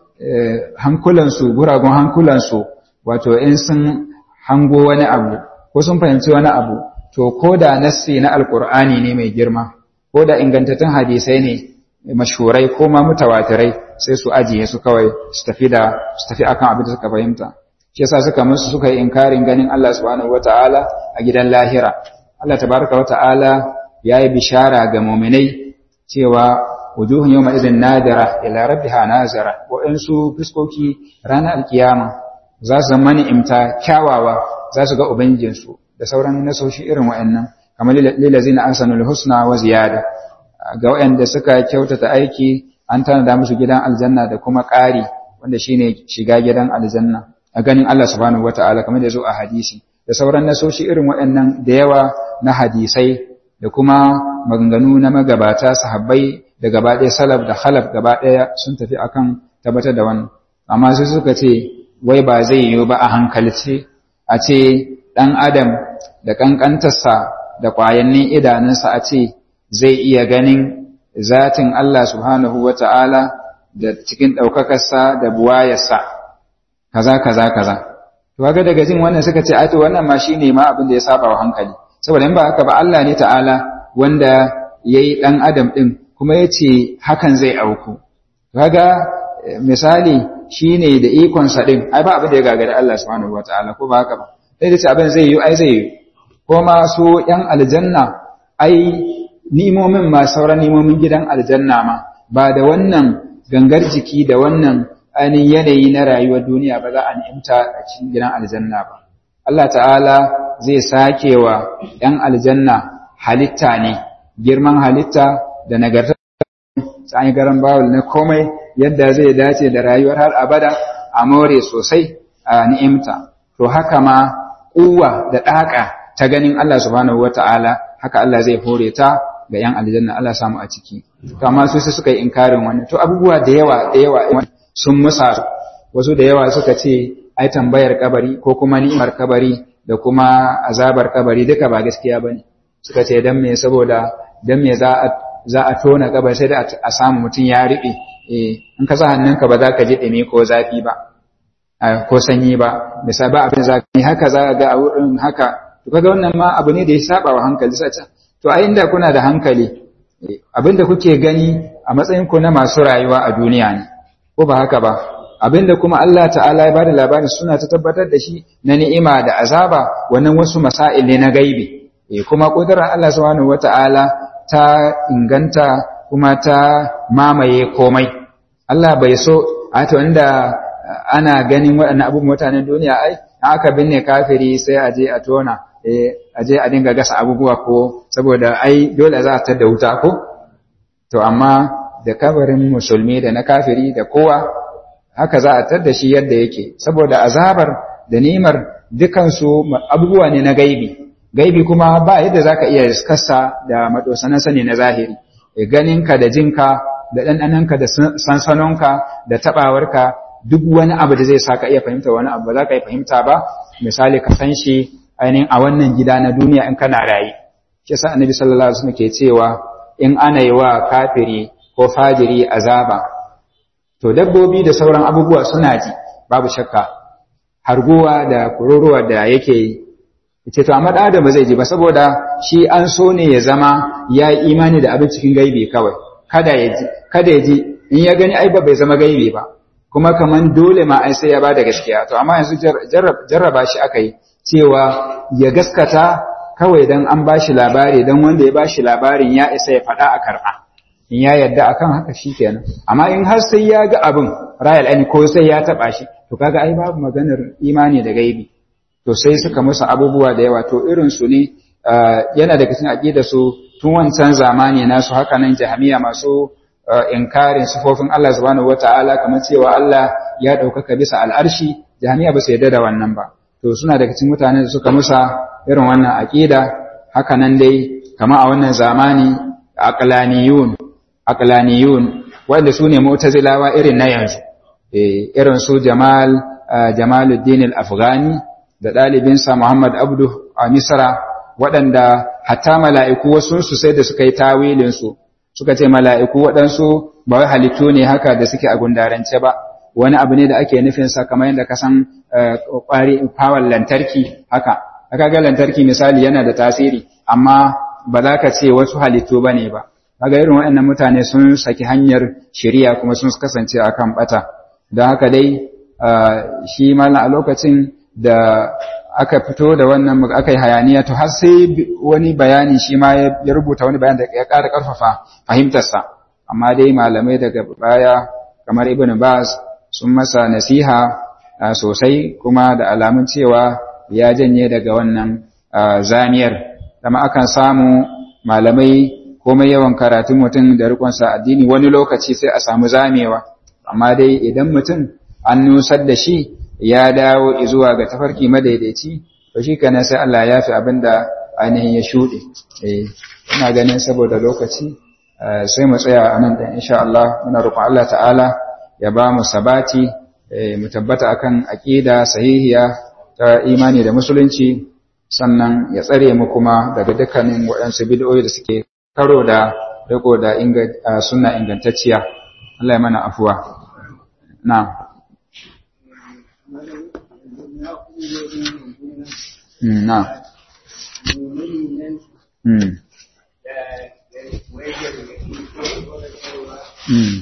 hankulansu guragun hankulansu wato in sun hango wani abu ko sun fahimci wani abu to ko da nassi na alkur'ani ne mai girma ko da ingantattun hadisai ne mashhurai ko ma mutawatirai sai su ajiye su kawai su tafi da su tafi akan abin da suka fahimta shi yasa suka musu suka yi inkarin ganin Allah subhanahu wataala a gidan lahira Allah tabaraka wataala yayi bishara ga mu'minai cewa wujuhun yawma idhin nadira ila rabbiha nazira wa'ansu fiskoki ranar alkiyama za su zama ni'imta kyawawa za su ga ubangijinsu da sauran nasoshi irin wa'annan kamar lilazina ahsanul husna wa ziyada ga wa'anda suka kyautata aiki an tanada musu gidan aljanna da kuma ƙari wanda shine shiga gidan aljanna a ganin Allah subhanahu wataala kamar da zo a hadisi da sauran nasoshi irin wa'annan da yawa na hadisai da kuma maganganu na magabata sahabbai da gaba ɗaya salaf da khalaf gaba ɗaya sun tafi akan tabbatar da wannan amma sai suka ce wai ba zai yiwu ba a hankalce a ce ɗan adam da ƙanƙantarsa da ƙwayannin idanunsa a ce zai iya ganin zatin Allah subhanahu wa ta'ala da cikin ɗaukakarsa da buwayarsa kaza kaza kaza to ga daga jin wannan suka ce ai to wannan ma shine ma abin da ya saba wa hankali saboda in ba haka ba Allah ne ta'ala wanda yayi ɗan adam ɗin kuma ya ce hakan zai auku kaga misali shi ne da ikonsa ɗin ai ba abin da ya gagari Allah subhanahu wa ta'ala ko ba haka ba sai da ce abin zai yi ai zai yi ko ma su ‘yan aljanna ai nimomin ma sauran nimomin gidan aljanna ma ba da wannan gangar jiki da wannan ainihin yanayi na rayuwar duniya ba za a ni'imta a cikin gidan aljanna ba Allah ta'ala zai sake wa ‘yan aljanna halitta ne girman halitta da nagarta sai garan bawul na komai yadda zai dace da rayuwar har abada a more sosai a ni'imta to haka ma kuwa da daka ta ganin Allah subhanahu wata'ala haka Allah zai hore ta ga yan aljanna Allah samu a ciki to amma su sai suka yi inkarin wannan to abubuwa da yawa da yawa sun musa wasu da yawa suka ce ai tambayar kabari ko kuma ni'imar kabari da kuma azabar kabari duka ba gaskiya bane suka ce dan me saboda dan me za a za a tona gabar sai da a samu mutum ya riɓe in ka sa hannunka ba za ka ji ɗumi ko zafi ba ko sanyi ba misali ba abin zafi haka za ga a wurin haka to kaga wannan ma abu ne da ya saba wa hankali sai to a inda kuna da hankali abin da kuke gani a matsayin ku na masu rayuwa a duniya ne ko ba haka ba abinda kuma Allah ta'ala ya bada labarin suna ta tabbatar da shi na ni'ima da azaba wannan wasu masail ne na gaibi eh kuma kudurar Allah subhanahu wata'ala ta inganta kuma ta mamaye komai Allah bai so a ta wanda ana ganin waɗannan abubuwan mutanen duniya ai aka binne kafiri sai a je a tona a je a dinga gasa abubuwa ko saboda ai dole za a tada wuta ko to amma da kabarin musulmi da na kafiri da kowa haka za a tada shi yadda yake saboda azabar da nimar dukansu abubuwa ne na gaibi gaibi kuma ba yadda za ka iya riskarsa da madosanan sani na zahiri ganinka da jinka da ɗanɗananka da sansanonka da taɓawarka duk wani abu da zai sa ka iya fahimta wani abu ba za ka iya fahimta ba misali ka san shi ainihin a wannan gida na duniya in kana rayu shi yasa annabi sallallahu alaihi wasallam ke cewa in ana yi wa kafiri ko fajiri azaba to dabbobi da sauran abubuwa suna ji babu shakka harguwa da kururuwa da yake yi ce to amma da ba zai ji ba saboda shi an so ne ya zama ya yi imani da abin cikin gaibi kawai kada ya ji kada ya ji in ya gani ai ba bai zama gaibi ba kuma kaman dole ma ai sai ya bada gaskiya to amma yanzu jarraba shi aka yi cewa ya gaskata kawai dan an bashi labari dan wanda ya bashi labarin ya isa ya faɗa a karɓa in ya yarda akan haka shikenan amma in har sai ya ga abin rayal ani ko sai ya taɓa shi to kaga ai babu maganar imani da gaibi to sai suka musu abubuwa da yawa to irin su ne yana daga cikin aqida su tun wancan zamani nasu haka nan jahamiya masu inkarin sifofin Allah subhanahu wataala kamar cewa Allah ya ɗaukaka bisa al'arshi jahamiya ba su yarda da wannan ba to suna daga cikin mutane da suka musa irin wannan aqida haka nan dai kama a wannan zamani aqlaniyun aqlaniyun wanda su ne mu'tazilawa irin na yanzu eh irin su Jamal Jamaluddin al-Afghani da ɗalibinsa Muhammad Abdu a Misra waɗanda hatta mala'iku wasu su sai da suka yi tawilin su suka ce mala'iku waɗansu ba wai halittu ne haka da suke a gundarance ba wani abu ne da ake nufin sa kamar yadda ka san kwari power lantarki haka aka ga lantarki misali yana da tasiri amma ba za ka ce wasu halittu bane ba kaga irin waɗannan mutane sun saki hanyar shari'a kuma sun kasance akan bata don haka dai shi malam a lokacin da aka fito da wannan aka yi hayaniya to har sai wani bayani shi ma ya rubuta wani bayani da ya ƙara ƙarfafa fahimtarsa amma dai malamai daga baya kamar ibn baz sun masa nasiha sosai kuma da alamun cewa ya janye daga wannan zamiyar dama akan samu malamai komai yawan karatun mutum da rikonsa addini wani lokaci sai a samu zamewa amma dai idan mutum an nusar da shi ya dawo zuwa ga tafarki madaidaici to shi kana sai Allah ya fi abin da ainihin ya shuɗe ina ganin saboda lokaci sai mu tsaya a nan ɗin insha Allah muna roƙon Allah ta'ala ya ba mu sabati mu tabbata akan aqida sahihiya ta imani da musulunci sannan ya tsare mu kuma daga dukkanin waɗansu bid'o'i da suke karo da riko da sunna ingantacciya Allah ya mana afuwa na na Mm. Mm.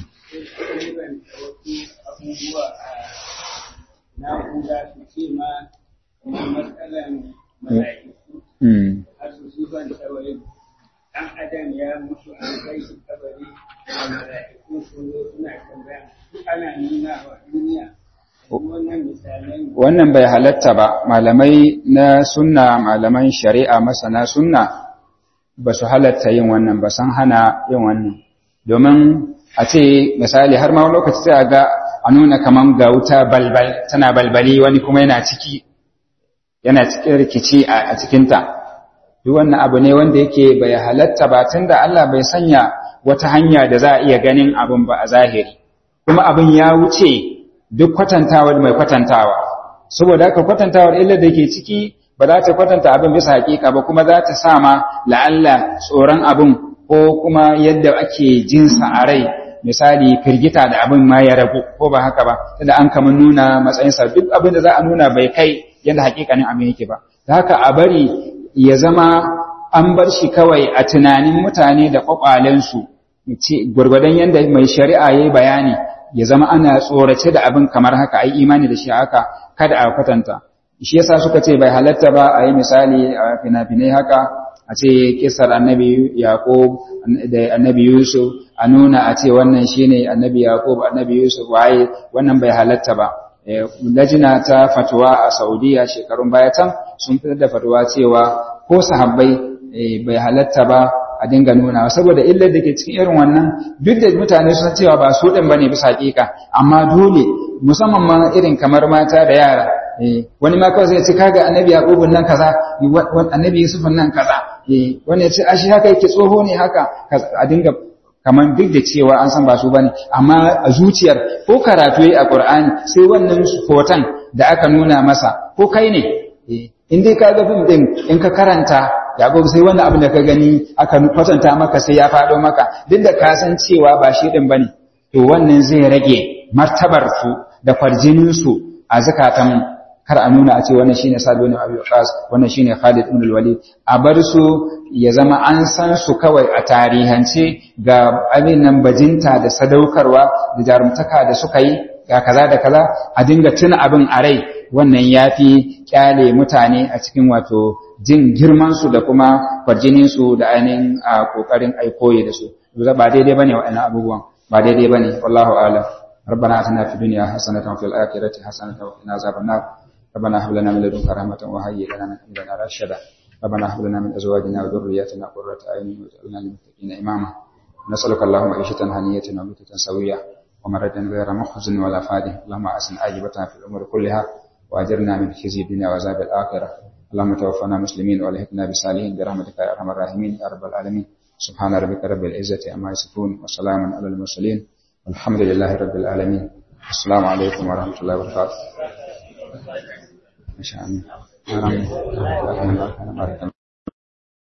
na'ura su ce ma kamar matsalan mala'iku har su sufan tsawari ɗan adam ya mutu an kai shi kabari da mala'iku sun zo suna tambaya ana nuna wa duniya wannan misalai wannan bai halatta ba malamai na sunna malaman shari'a masana sunna ba su halatta yin wannan ba san hana yin wannan domin a ce misali har ma wani lokaci sai a ga a nuna kaman ga wuta balbal tana balbali wani kuma yana ciki yana cikin rikici a cikinta duk wannan abu ne wanda yake bai halatta ba tunda Allah bai sanya wata hanya da za a iya ganin abin ba a zahiri kuma abin ya wuce duk kwatantawar mai kwatantawa saboda haka kwatantawar illar da ke ciki ba za ta kwatanta abin bisa hakika ba kuma za ta sa ma la'alla tsoron abin ko kuma yadda ake jinsa a rai misali firgita da abin ma ya ragu ko ba haka ba tunda an kama nuna matsayinsa duk abin da za a nuna bai kai yadda hakikanin abin yake ba da haka a bari ya zama an bar shi kawai a tunanin mutane da kwakwalensu gwargwadon yadda mai shari'a ya yi bayani ya zama ana tsorace da abin kamar haka ai imani da shi haka kada a kwatanta shi yasa suka ce bai halatta ba a yi misali a fina-finai haka a ce kisar annabi yaqub da annabi yusuf a nuna a ce wannan shine annabi yaqub annabi yusuf waye wannan bai halatta ba lajina ta fatuwa a saudiya shekarun baya can sun fitar da fatuwa cewa ko sahabbai bai halatta ba a dinga nuna saboda illar da ke cikin irin wannan duk da mutane sun cewa ba su ɗin bane bisa hakika amma dole musamman ma irin kamar mata da yara wani ma kawai zai ce kaga annabi yaqubun nan kaza annabi yusufun nan kaza wani ya ce ashi haka yake tsoho ne haka a dinga kamar duk da cewa an san ba su bane amma a zuciyar ko karatu yayi a Qur'ani sai wannan hoton da aka nuna masa ko kai ne in dai ka ga fim din in ka karanta Yaƙub sai wannan abin da ka gani aka kwatanta maka sai ya faɗo maka duk da ka san cewa ba shi din bane to wannan zai rage martabar su da farjinin su a zakatan kar a nuna a ce wannan shine Sa'd ibn Abi Waqqas wannan shine Khalid ibn al-Walid a bar su ya zama an san su kawai a tarihance ga abin nan bajinta da sadaukarwa da jarumtaka da suka yi ga kaza da kaza a dinga tuna abin a rai wannan yafi kyale mutane a cikin wato jin girman su da kuma kwarjinin su da ainihin a kokarin aikoyi da su ba daidai bane wa'annan abubuwan ba daidai bane wallahu a'lam ربنا اتنا في الدنيا حسنه وفي الاخره حسنه وقنا عذاب النار ربنا هب لنا من لدنك رحمة وهيئ لنا من أمرنا رشدا ربنا هب لنا من أزواجنا وذرياتنا قرة أعين واجعلنا للمتقين إماما نسألك اللهم عيشة هنية وميتة سوية ومردا غير محزن ولا فادح اللهم أحسن عاجبتنا في الأمور كلها وأجرنا من خزي الدنيا وعذاب الآخرة اللهم توفنا مسلمين والحقنا بالصالحين برحمتك يا أرحم الراحمين يا رب العالمين سبحان ربك رب العزة عما يصفون وسلام على المرسلين والحمد لله رب العالمين السلام عليكم ورحمة الله وبركاته ما شاء الله